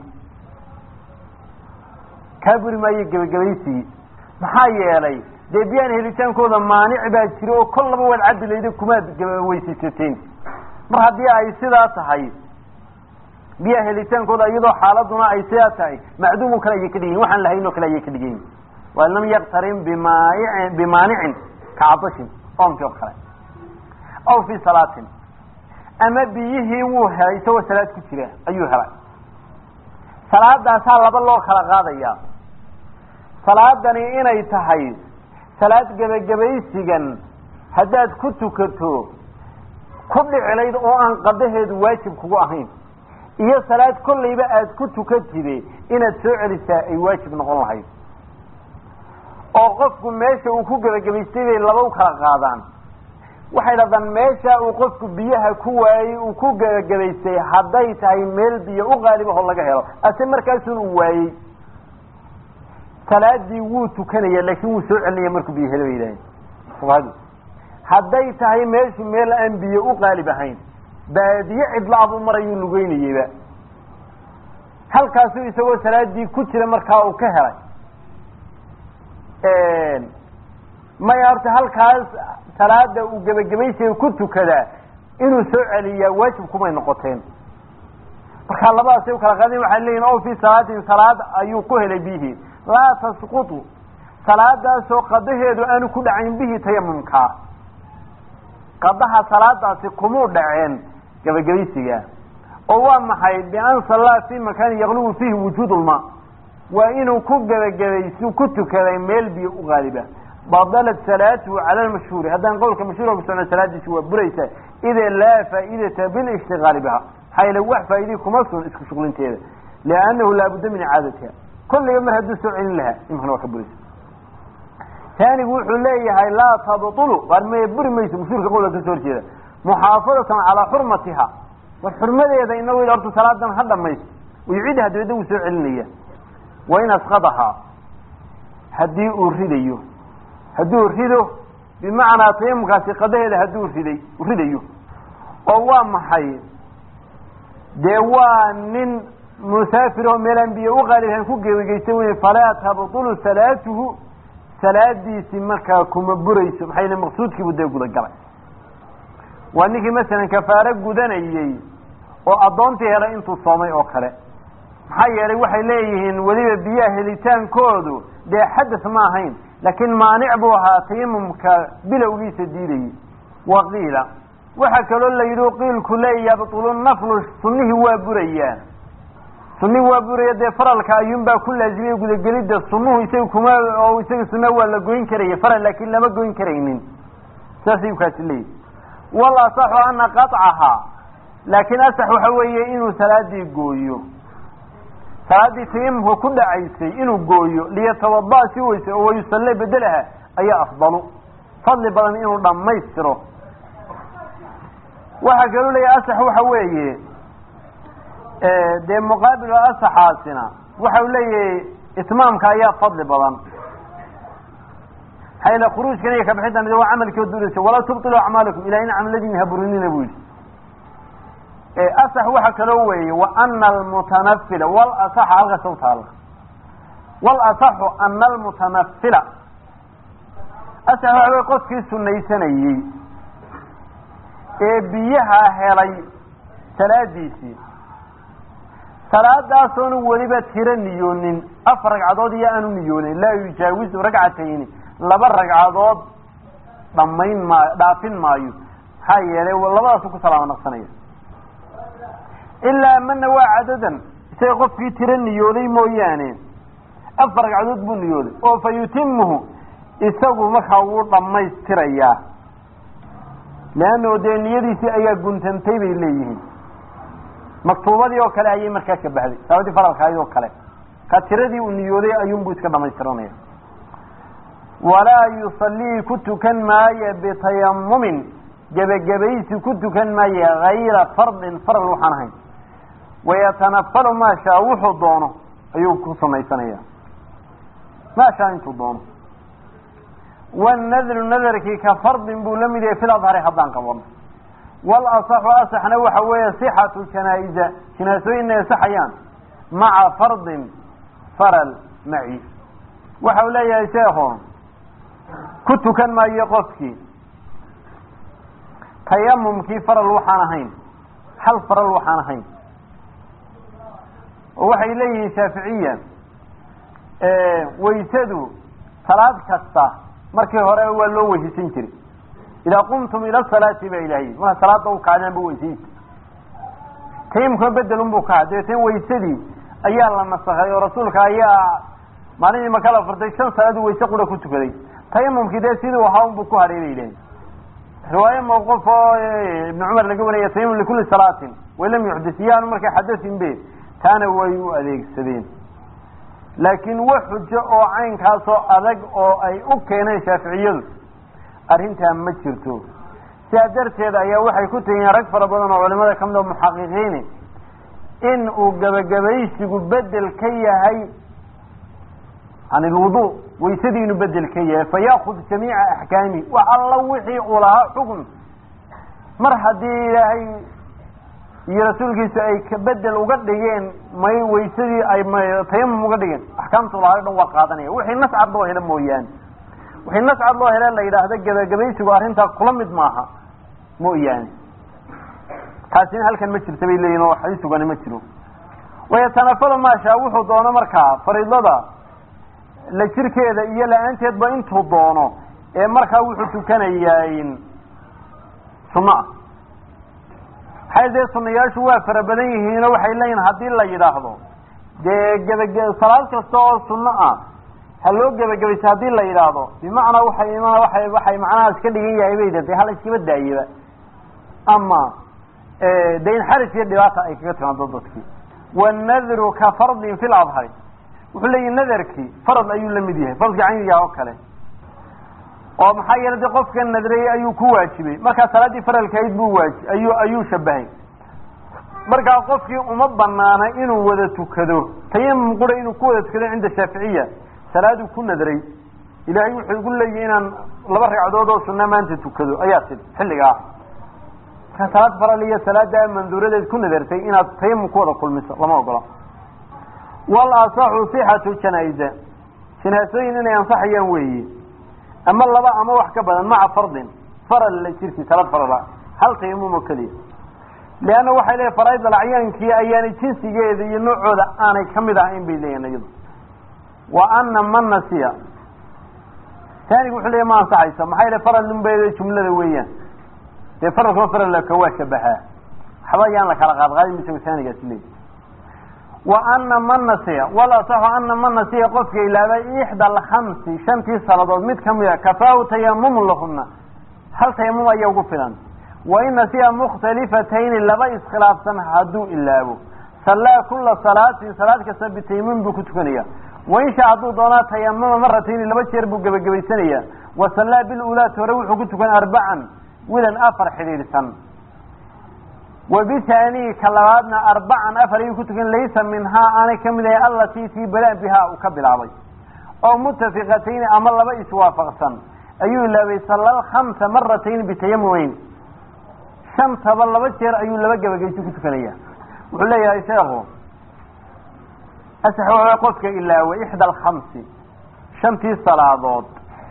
kaa buri maayo gebagabaysigii maxaa yeelay dee biyaan helitaankooda maanic baa jira oo kol laba waad cabbi layda kumaad weysaysateen mar haddii ay sidaa tahay biyaha helitaankooda iyadoo xaaladuna ay sidaa tahay macduumo kale ayay ka dhigayin waxaan lahayn oo kale ayay ka dhigayin waa lam yaktarin bimaayi bimaanicin kacadashin oomkii oo kale aw fi salaatin ama biyihii wuu helay isagoo salaad ku jira ayuu helay salaadaasaa laba loo kala qaadaya salaadani inay tahay salaad gebagabaysigan haddaad ku tukato ku dhicilayd oo aan qadaheedu waajib kugu ahayn iyo salaad kollayba aada ku tukatide inaad soo celisaa ay waajib noqon lahayd oo qofku meesha uu ku gebagabaystay bay laba u kala qaadaan waxay dhahdaan meesha uu qofku biyaha ku waayey uu ku gebagabaystay hadday tahay meel biyo u qaalibahoo laga helo ase markaasun uu waayey salaadii wuu tukanaya laakiin wuu soo celinaya markuu biyo helo bay yidhaaheen fuqahadu hadday tahay meeshu meel aan biyo u qaalib ahayn baadiye cidlaabuu marayuu lugeynayeyba halkaasuu isagoo salaadii ku jira markaa uu ka helay maya horta halkaas salaada uu gebagabaysiga ku tukadaa inuu soo celiyaa waajib kumay noqoteen markaa labadaasay u kala qaadeen waxay leeyihin o fi salaatin salaad ayuu ku helay biyihii laa tasqutu salaadaasoo qadaheedu aanu ku dhacayn bihi tayamumkaa qadaha salaadaasi kumuu dhaceen gebagabaysiga oo waa maxay bian sallaa fi makaanin yaqlubu fiihi wujuud lma waa inuu ku gebagabaysi ku tukaday meel biyo u qaaliba badalat salaatuhu cala lmashhuuri haddaan qowlka mashhuurka ku socno salaadiisi waa buraysa ida laa faa'idata bilishtigaali biha maxaa yeele wax faa'iidii kuma sun isku shuqlinteeda liannahu laabudda min icaadatiha kolliga mar hadduu soo celin lahaa imkana waa ka buraysa taanigu wuxuu leeyahay laa tabtulu waar me buri mayso mashhuurka qowlka kasoo horjeeda muxaafadatan calaa xurmatiha war xurmadeeda inagu horta salaadan ha dhamaysto uyucidaha dabeedna wuu soo celinaya wa in asqadahaa haddii uu ridayo hadduu rido bimacnaa tayamumkaasi qadaheeda hadduu riday ridayo oo waa maxay dee waa nin musaafir oo meelaan biyo u qaalihan ku gebageysan wey falaa tabtulu salaatuhu salaadiisi markaa kuma burayso maxaa yele maqsuudkiibu dee gudagalay waa ninkii masalan kafaaro gudanayey oo addoontii helay intuu soomay oo kale maxaa yeelay waxay leeyihiin weliba biyaha helitaankoodu dee xadas ma ahayn laakiin maanic buu ahaa tayamumka bilowgiisa diidayay wa qiila waxaa kaloo la yidhi qiilku le yabtulu naflu sunihii waa burayaa sunihii waa buraya dee faralka ayuunbaa ku laazimiyey gudagelidda sunuhu isaga kuma oo isaga sunaa waa la goyn karaya faral laakiin lama goyn karaynin saasay kaasi leeyihi wal asaxu ana qaطcahaa laakiin asax waxa weeye inuu salaadii gooyo salaadii tayamumka ku dhacaysay inuu gooyo liyatawada si weyse oo wayusalle bedelaha ayaa afdalu fadli badan inuu dhammaystiro waxaa kaloo leeyahay asax waxa weeye dee muqaabil asaxaasina waxa uu leeyahay itmaamka ayaa fadli badan maxaa yeele khuruujkan iyo kabixintan waa camalkii duraysa walaa tubtilu acmaalakum ilaa in camladiina haburinina bu yidhi asax waxa kaloo weeye wa ana almutanafila wal asaxa halkaas u taala wal asaxu ana almutanafila asax waxa wey qofkii sunaysanayey ee biyaha helay salaadiisii salaadaasoonu weliba tiro niyoonin afar ragcadood iyo aanu niyoonin laa yujaawizu ragcatayni laba ragcadood dhamayn maayo dhaafin maayo maxaa yeelay labadaasu ku salaamo naqsanaya ilaa mana waa cadadan isaga qofkii tiro niyooday mooyaane afar ragcadood buu niyooday oo fa yutimuhu isagu markaa wuu dhammaystirayaa leanno dee niyadiisii ayaa guntantay bay leeyihiin maktuubadii oo kale ayay markaa shabahday salaadii faralkahayd oo kale ka tiradii uu niyooday ayuunbuu iska dhamaystiranaya walaa yusallii ku tukan maayo bitayamumin gebagabaysi ku tukan maayo hayra fardin faral waxaan ahayn wayatanafalu maa shaa wuxuu doono ayuu ku samaysanaya maa shaa intuu doono wanadru nadarkii ka fardin buu la mid yahay fil adhari haddaan qabano walasaxu asaxna waxa weeye sixatu janaa-iza jinaasooyinna ansaxayaan maca fardin faral maci waxa uu leeyahay sheekhu ku tukan maayo qofkii tayamumkii faral waxaan ahayn hal faral waxaan ahayn oo waxay leeyihiin shaaficiya waysadu salaad kasta markii hore waa loo weysiisan jiray idaa qumtum ila salaati baa ilaahay marka salaada u kacdeen bu weysaysa tayamumkuna bedelun buu kaha dabeetna waysadii ayaa la nasakhay oo rasuulka ayaa maalintii maka la furtay shan salaadu wayse qura ku tukaday tayamumkii dee siduu ahaa unbuu ku hadhay bay ilaahay riwaaye mawquf oo ibn cumar laga wariyay tayamum likulli salaatin walam yuxdis iyaanu markay xadasin be taana way u adeegsadeen laakiin wax xujo oo caynkaasoo adag oo ay u keeneen shaaficiyadu arrintaa ma jirto sidaa darteed ayaa waxay ku tegeen rag fara badan oo culimada ka mid oo muxaqiqiini in uu gebagabaysigu bedel ka yahay can ilwudu waysadii inuu bedel ka yahay fa yaakud jamiica axkaami wax alla wixii uu lahaa xukun mar haddii ilaahay iyo rasuulkiisu ay bedel uga dhigeen may waysadii ay tayamum uga dhigeen axkaamtu lahaa o dhan waa qaadanaya wixii nas cad loo helo mooyaane wixii nas cad loo hele la yidhaahdo gebagabaysigu arrintaa kula mid maaha mooyaane taasina halkan ma jirta bay leeyihin oo xadiis sugani ma jiro wayatanafalu maashaa wuxuu doono markaa fariidada la jirkeeda iyo la-aanteedba intuu doono ee markaa wuxuu tukanayaa sunno ah maxay dee sunayaashu waa fara badan yihiinoo waxay leeyihin haddii la yidhaahdo dee gebage salaad kasta oo sunno ah ha loo gebagabaysa haddii la yidhaahdo bimacnaa waxay iman waay waxay macnahaas ka dhigan yahay bay de hala iskaba daayaba ama de in xaraj iyo dhibaata ay kaga timaado dadkii wanadru ka fardin fi ladhari wuxuu leeyihi nadarkii farad ayuu la mid yahay faradkii caynigaah oo kale oo maxaa yeele de qofka nadreyey ayuu ku waajibay markaa salaaddii faralkayd buu waaji ayuu ayuu shabahay markaa qofkii uma banaana inuu wada tukado tayamum qura inuu ku wada tukado cinda shaaficiya salaaduu ku nadray ilaahay wuxuu igu leeyahy inaan laba ragcadood oo sunna maanta tukado ayaa tid xilligaa markaa salaad faral iyo salaada manduuradeed ku nadartay inaad tayamum ku wada kulmiso lama ogola wal asaxu sixatu janaa-iza janaasooyin inay ansaxayaan weeye ama laba ama wax ka badan maca fardin faral la jirki salaad farala hal tayamum oo keliya leanna waxay leeyihin faraaid alacyaankii ayaanay jinsigeeda iyo noocooda aanay kamid ahayn bay leeyihin iyadu wa ana man nasiya taanigu wuxuu leeyahy ma ansaxaysa maxaa yele faral ninbeeda jumlada weeyaan dee faralkama faralka waa shabahaa waxba ayaan la kala qaadqaadin isago taanigaasi leeyahy wa ana man nasiya wal asaxu ana man nasiya qofka ilaabay ixda alkhamsi shantii saladood mid kamida kafaahu tayamumun lahuna hal tayamum ayaa ugu filan wa in nasiya mukhtalifatayni laba iskhilaafsan hadduu ilaabo sallaa kula salaatin salaad kasta bitayamum buu ku tukanaya wain shaa hadduu doonaa tayamuma maratayni laba jeer buu gebagabaysanaya wa sallaa bilulaati hore wuxuu ku tukan arbacan wilan afar xidhiidhsan wa bithaanii ka labaadna arbacan afar ayuu ku tukan laysa minhaa aanay kamid ahay allatii tii bala bihaa uu ka bilaabay oo mutafiqatayni ama laba iswaafaqsan ayuu ilaabay sallal khamsa maratayni bitayamumeyn shantaba laba jeer ayuu laba gebageysi ku tukanaya wuxuu leeyahay sheekhu asax waa qofka ilaawa ixda alkhamsi shantii salaadood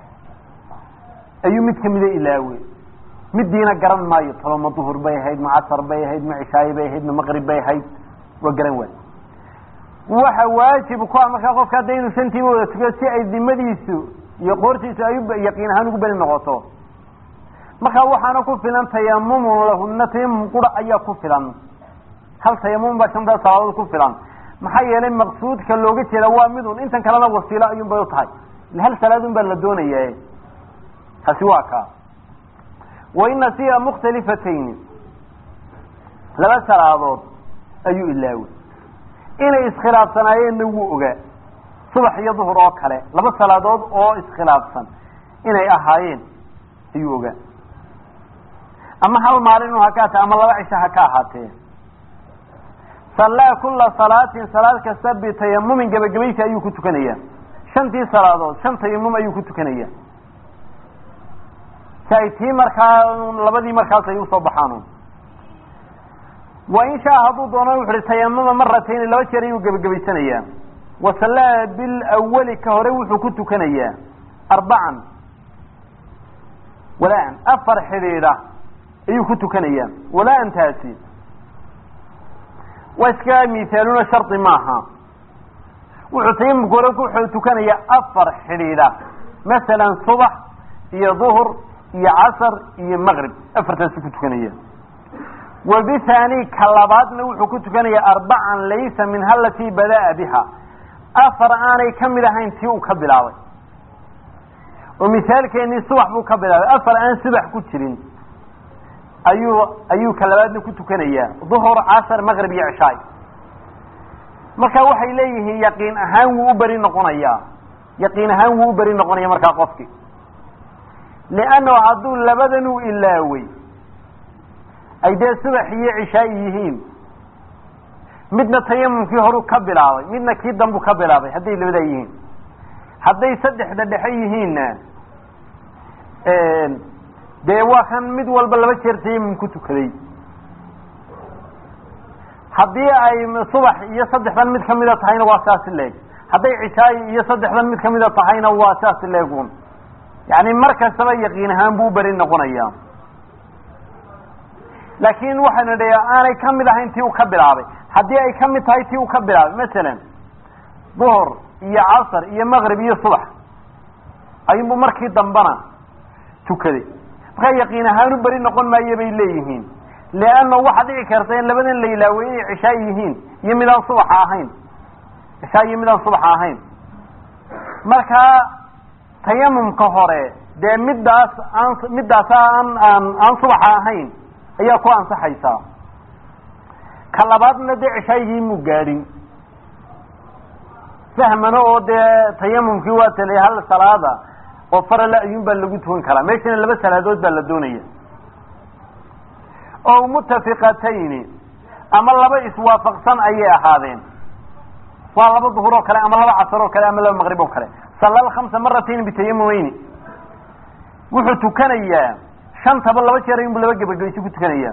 ayuu mid kamida ilaawe midiina garan maayo talo ma duhur bay ahayd ma casar bay ahayd ma cishaaye bay ahayd ma maqrib bay ahayd waa garan waay waxa waajib ku ah markaa qofka hadda inuu shantiiba wada tukiyo si ay dimadiisu iyo qoortiisu ay yaqiin ahaan ugu beli noqoto markaa waxaana ku filan tayamumun lahuna tayamum qura ayaa ku filan hal tayamum baa shantaas salaadood ku filan maxaa yeelay maqsuudka looga jeeda waa midun intan kalena wasiilo ayuun bay u tahay hal salaadun baa la doonaya taasi waa kaa wain nasiya mukhtalifatayni laba salaadood ayuu ilaaway inay iskhilaafsanaayeenna wuu ogaa subax iyo duhur oo kale laba salaadood oo iskhilaafsan inay ahaayeen ayuu ogaa ama hal maalin inu haka ata ama laba cisho ha ka ahaatee sallaa kula salaatin salaad kasta bitayamumin gebagabaysi ayuu ku tukanaya shantii salaadood shan tayamum ayuu ku tukanaya si ay tii markaa labadii markaas ay usoo baxaan wa in shaa hadduu doono wuxu uhi tayamuma maratayni laba jeer ayuu gebagabaysanayaa wa sallaa bilawali ka hore wuxuu ku tukanayaa arbacan walaa-an afar xidhiidha ayuu ku tukanayaa walaa-antaasi waa iska mithaaluna shardi maaha wuxuu tayamumka hore wuxuu tukanayaa afar xidhiidha masalan subax iyo duhur iyo casar iyo maqrib afartaasu ku tukanaya wa bithani ka labaadna wuxuu ku tukanayaa arbacan laysa minha alatii bada'a biha afar aanay ka mid ahayn tii uu ka bilaabay oo misaalkeenii subax buu ka bilaabay afar aan subax ku jirin ayuu ayuu ka labaadna ku tukanayaa duhur casar maqrib iyo cishaay marka waxay leeyihiin yaqiin ahaan wuu u beri noqonayaa yaqiin ahaan wuu u beri noqonaya markaa qofki liannahu hadduu labadan uu ilaaway ay dee subax iyo cishaay yihiin midna tayamumkii horuu ka bilaabay midna kii dambuu ka bilaabay hadday labadaa yihiin hadday saddexda dhexe yihiinna dee waa kan mid walba laba jeer tayamum ku tukaday haddii ay subax iyo saddexdan mid kamida tahayna waa saasi leeg hadday cishaay iyo saddexdan mid kamida tahayna waa saasi leegun yani mar kastaba yaqiin ahaan buu u beri noqonaya laakin waxaynu dhi aanay kamid ahayn tii uu ka bilaabay haddii ay kamid tahay tii uu ka bilaabay masalan duhur iyo casar iyo maqrib iyo subax ayunbu markii dambana tukaday markaa yaqiin ahaan u beri noqon maayo bay leeyihiin leanna waxaa dhici karta in labadan la ilaaway inay cishaa yihiin iyo midaan subaxa ahayn cishaa iyo midaan subaxa ahayn markaa tayamumka hore dee middaas aan middaas aan aan aan subaxa ahayn ayaa ku ansaxaysaa ka labaadna dee cishaygii muu gaadhin fahmana oo dee tayamumkii waa talay hal salaada oo farala ayuun baa lagu tukan karaa meeshana laba salaadood baa la doonaya oo mutafiqatayni ama laba iswaafaqsan ayay ahaadeen waa laba duhur oo kale ama laba casar oo kale ama laba maqrib oo kale salla alkhamsa maratayn bitayamumeyni wuxuu tukanayaa shantaba laba jeer ayunbu laba gebagabaysi ku tukanaya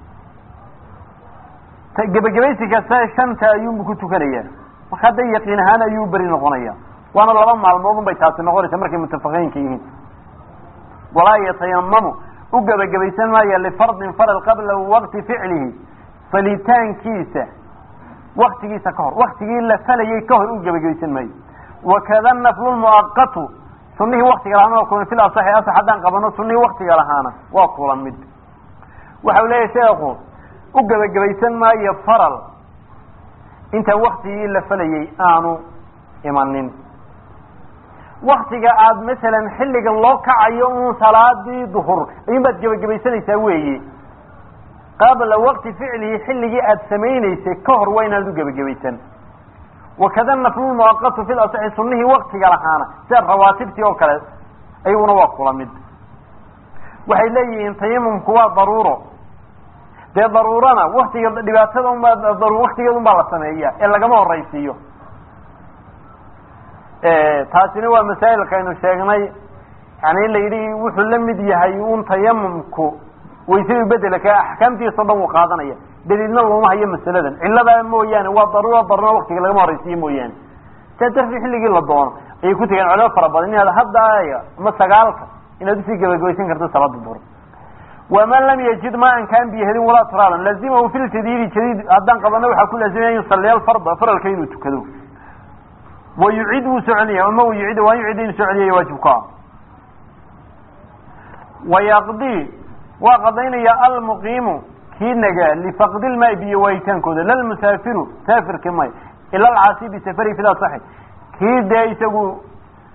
gebagabaysi kasta shanta ayuunbu ku tukanaya marka hadday yaqiin ahaan ayuu beri noqonaya waana laba maalmood un bay taasi noqonaysa markay mutafaqiinka yihiin walaa yatayamamu u gebagabaysan maaya lifardin faral qabla waqti ficlihi falitaankiisa waktigiisa ka hor waktigii la falayay ka hor u gebagabaysan maayo wakada naflu muaqatu sunihii waktiga lahaana waa kulan fil asaxi asax haddaan qabano sunihii waktiga lahaana waa kulan mid waxau leeyahay sheekhu u gebagabaysan maayo faral intaan waktigii la falayay aanu imanin waktiga aada masalan xilligan loo kacayo un salaadii duhur ayuun baad gebagabaysanaysaa weeye qabla waqti ficlihi xilligii aada samaynaysay ka hor waa inaad u gebagabaysan wakada naflu muaqatu fi lasaxi sunihii waktiga lahaana sida rawaatibtii oo kale ayaguna waa kula mid waxay leeyihiin tayamumku waa daruuro dee daruurana waktiga dhibaatada unbaa waktigeeda un baa la sameeya ee lagama horaysiiyo taasina waa masaa'ilka aynu sheegnay yani in la yidhi wuxuu la mid yahay un tayamumku waysadu bedelka axkaamtiisa o dhan wuu qaadanaya daliilna looma hayo masaladan cilladaa mooyaane waa daruura daruna waktiga lagama horaysiiyo mooyaane saa darti xilligii la doono ayay ku tegeen culamo fara badan inaad hadda ama sagaalka inaad usii gebagabaysan karto salaada duhur waman lam yajid ma an kaan biyo helin walaa turaaban lazimahu fi ljadiidi jadiid haddaan qabano waxaa ku laazimaya an yusalliya alfarda faralka inuu tukado wa yucid wuu soo celinaya ama u yucid waan yucid inuu soo celiyaya waajibka wayaqdi waa qadaynaya almuqiimu kii nagaa lifaqdi lmaai biyo waayitaankooda lalmusaafiru saafirki may ila alcaasi bisafari fida saxi kii dee isagu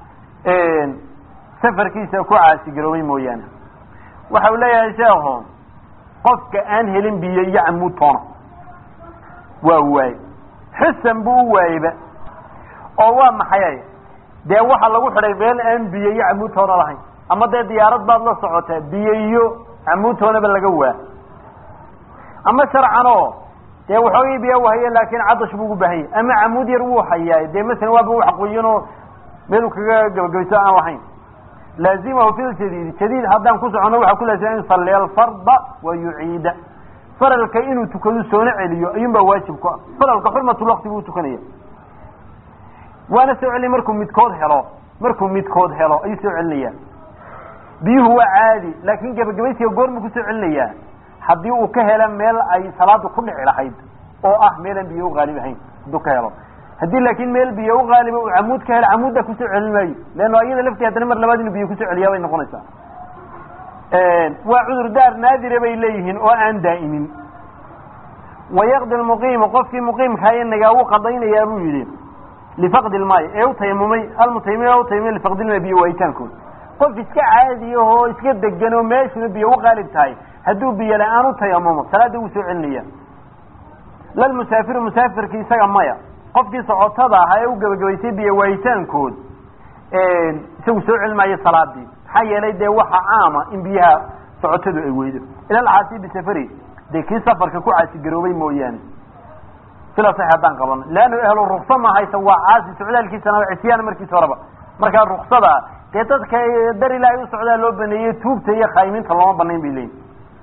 safarkiisa ku caasigaroobay mooyaane waxa uu leeyahay sheekhu qofka aan helin biyo iyo camuud toona waa waaye xusan buu u waayeyba oo waa maxay dee waxa lagu xidhay meel aan biyo iyo camuudtoona lahayn ama dee diyaarad baad la socotaa biyo iyo camuudtoonaba laga waa ama sharcan oo dee waxoogii biyo u haya laakin cadash buu ugu baahan yahay ama camuud yar wuu hayaa dee masalan waaba wax qoyanoo meelu kaga gabagabayso aan lahayn laazimahu fi ljadiid jadiid haddaan ku socono waxaa ku laazima in yusalliya alfarda wa yuciida faralka inuu tukado soona celiyo ayuun baa waajib ku ah faralka xurmatulwakti buu tukanaya waana soo celin markuu midkood helo markuu midkood helo ayuu soo celinaya biyuhu waa caadi laakin gabagabaysiga goormuu kusoo celinayaa haddii uu ka helo meel ay salaada ku dhici lahayd oo ah meelaan biyo uqaalib ahayn hadduu ka helo haddii laakin meel biyo uqaaliba uu camuud ka helo camuuddaa kusoo celin maayo leanno iyada laftii haddana mar labaad inuu biyo kusoo celiyaa bay noqonaysaa waa cudur daar naadira bay leeyihiin oo aan daa'imin wayaqdi lmuqiimu qofkii muqiimkaa inagaa wuu qadaynayaa buu yidhi lifaqdi lmaayi ee utayamumay almutayamim ee utayamumay lifaqdi lmaayi biyo waayitaankood qof iska caadiya oo iska degan oo meeshuna biyo uqaalib tahay hadduu biyo la-aan u tayamumo salaada wuu soo celinaya lalmusaafiru musaafirki isaga maya qofkii socotada ahaa ee u gebagabaysay biyo waayitaankood isagu soo celin maayo salaadii maxaa yeelay dee waxa caama in biyaha socotadu ay weydo ilalcaasi bisafari dee kii safarka ku caasigaroobay mooyaane sila sax haddaan qabano leannu ehlu ruksa ma haysa waa caasi socdaalkiisana waa cisyaan markiis horeba markaa ruksada dee dadka dar ilaahay u socdaa loo baneeyey tuugta iyo khayminta looma banayn bay leeyihin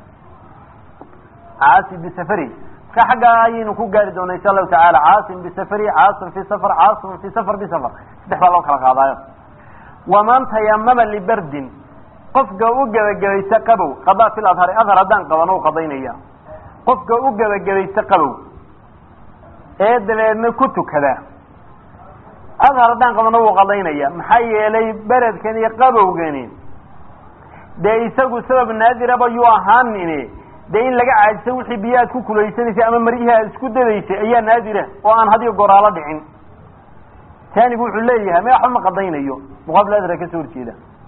caasi bisafari ka xagga ayaynu ku gaari doona insha allahu tacaala caasim bisafari caasim fi safar caasim fi safar bisafar saddex baa loo kala qaadaayo waman tayamama libardin qofka u gebagabaysta qabow qadaa fil adhari adhar haddaan qabano u qadaynaya qofka u gebagabaysta qabow ee dabeedna ku tukada adhar haddaan qabano wuu qadaynaya maxaa yeelay beredkan iyo qabowgani dee isagu sabab naadiraba yuu ahaanini dee in laga caajiso wixii biyo aad ku kulaysanaysay ama maryihii aad isku dadaysay ayaa naadira oo aan hadiyo goraalo dhicin taanigu wuxuu leeyahay me waxba ma qadaynayo muqaabil adra kasoo horjeeda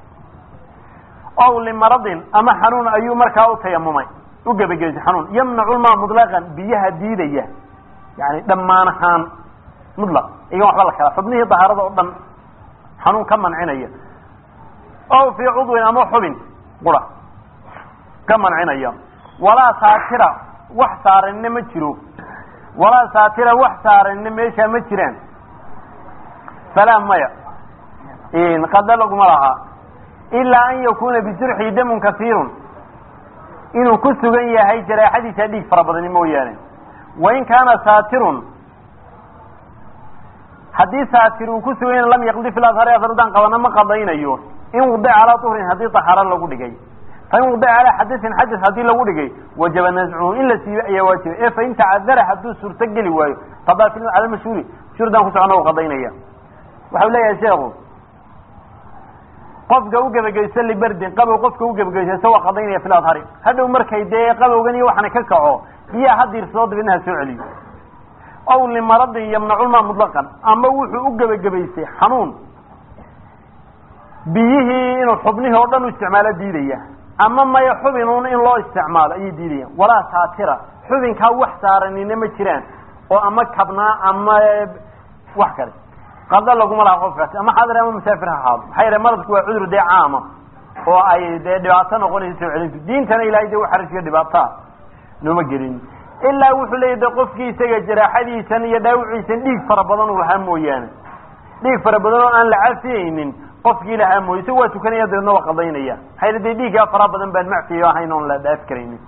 ow limaradin ama xanuun ayuu markaa u tayamumay u gebagaysay xanuun yamnacu lmaa mutlaqan biyaha diidaya yani dhammaan ahaan mutlaq igan waxba la kala xubnihii dahaarada oo dhan xanuun ka mancinaya ow fii cudwin ama xubin qura ka mancinaya walaa saatira wax saaranna ma jiro walaa saatira wax saaranna meeshaa ma jiraan falaa maya qada laguma lahaa ilaa an yakuna bijurxi damun kasiirun inuu ku sugan yahay jaraaxadiisa dhiig fara badani mooyaane wain kaana saatirun haddii saatir uu ku sugan yahay lam yaqdi fil adhari adardaan qabana ma qadaynayo in wudica calaa tuhrin haddii taxaaro lagu dhigay fain wudica calaa xadasin xadas haddii lagu dhigay wajaba nascuhu in la siiyo ayaa waajiba ee fain tacadara hadduu suurto geli waayo qadaa fi cala mashhuuri mashhuurdaan ku socona u qadaynaya waxau leeyahay sheekhu qofka u gebageysto liberdin qabow qofka u gebageysto isagoo qadaynaya fil adhari hadhow markay dee qabowgan iyo waxana ka kaco biyaha ha diirsado dabeedna ha soo celiyo ow limaradin yamnaculmaa mutlaqan ama wuxuu u gebagabaystay xanuun biyihii inuu xubnihii oo dhan u isticmaalo diidaya ama maya xubinuun in loo isticmaalo ayay diidayaan walaa saatira xubinkaa wax saaranina ma jiraan oo ama kabnaa ama wax kale qada laguma laha qofkaasi ama xaadir ama musaafir ha ahaado maxaa yeele maradku waa cudur dee caama oo ay dee dhibaato noqonaysa soo celintu diintana ilahay dee waxarajka dhibaataa nooma gelin ilaa wuxuu leeyahy de qofkii isaga jaraaxadiisan iyo dhaawiciisan dhiig fara badan uu lahaa mooyaane dhiig fara badan oo aan la cafiyeynin qofkii lahaa mooye isaga waa tukanaya dabeedna waa qadaynaya maxaa yele dee dhiiggaa fara badan baan macfiyo ahayn oon la dhaaf karaynin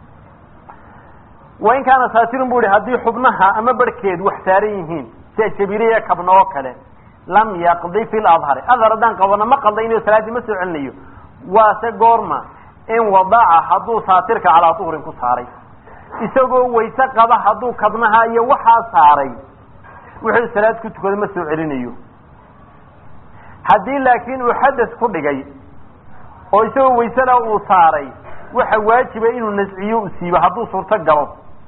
wain kaana saatirun bu ihi haddii xubnaha ama barhkeed wax saaran yihiin sida jabiriya kabna oo kale lam yaqdi fi ladhari adhar haddaan qabano ma qadaynayo salaaddii ma soo celinayo waase goorma in wadaca hadduu saatirka calaa duhrin ku saaray isagoo wayse qaba hadduu kabnaha iyo waxaa saaray wuxuu salaad ku tukado ma soo celinayo haddii laakiin uu xadas ku dhigay oo isagoo waysela uu saaray waxa waajiba inuu nasciyo u siibo hadduu suurto galo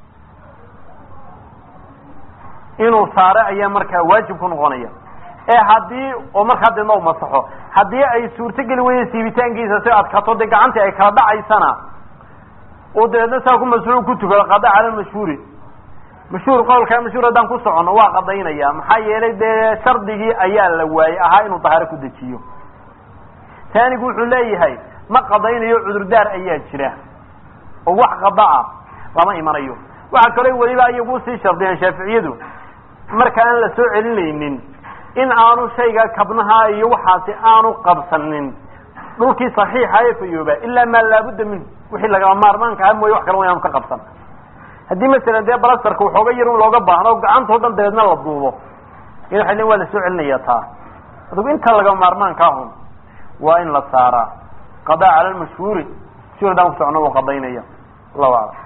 inuu saaro ayaa markaa waajib ku noqonaya ee haddii oo markaa deedna u masaxo haddii ay suurtogeli weyda siibitaankiisa si adkato dee gacantii ay kala dhacaysana uu dabeedna saa ku masxuu ku tukado qada cala mashhuuri mashhuur qowlkaa mashhuur haddaan ku soconno waa qadaynaya maxaa yeelay dee shardigii ayaa la waayey ahaa inuu dahaaro ku dejiyo taanigu wuxuu leeyahay ma qadaynayo cudurdaar ayaa jira oo wax qada ah lama imanayo waxaa kaloo weliba iyagu usii shardiyeen shaaficiyadu marka aan la soo celinaynin in aanu shayga kabnaha iyo waxaasi aanu qabsanin dhulkii saxiixa ee fayooba ilaa maa laabudda minhu wixii lagama maarmaanka aha mooye wax kale wa inaanu ka qabsan haddii masalan dee balastarka waxooga yar un looga baahno gacantao dhan dabeedna la duubo in waxay lein waa la soo celinaya taa adugu inta lagama maarmaanka ahun waa in la saaraa qadaa cala lmashhuuri mashhuur haddaan ku socno uu qadaynaya allahu aclam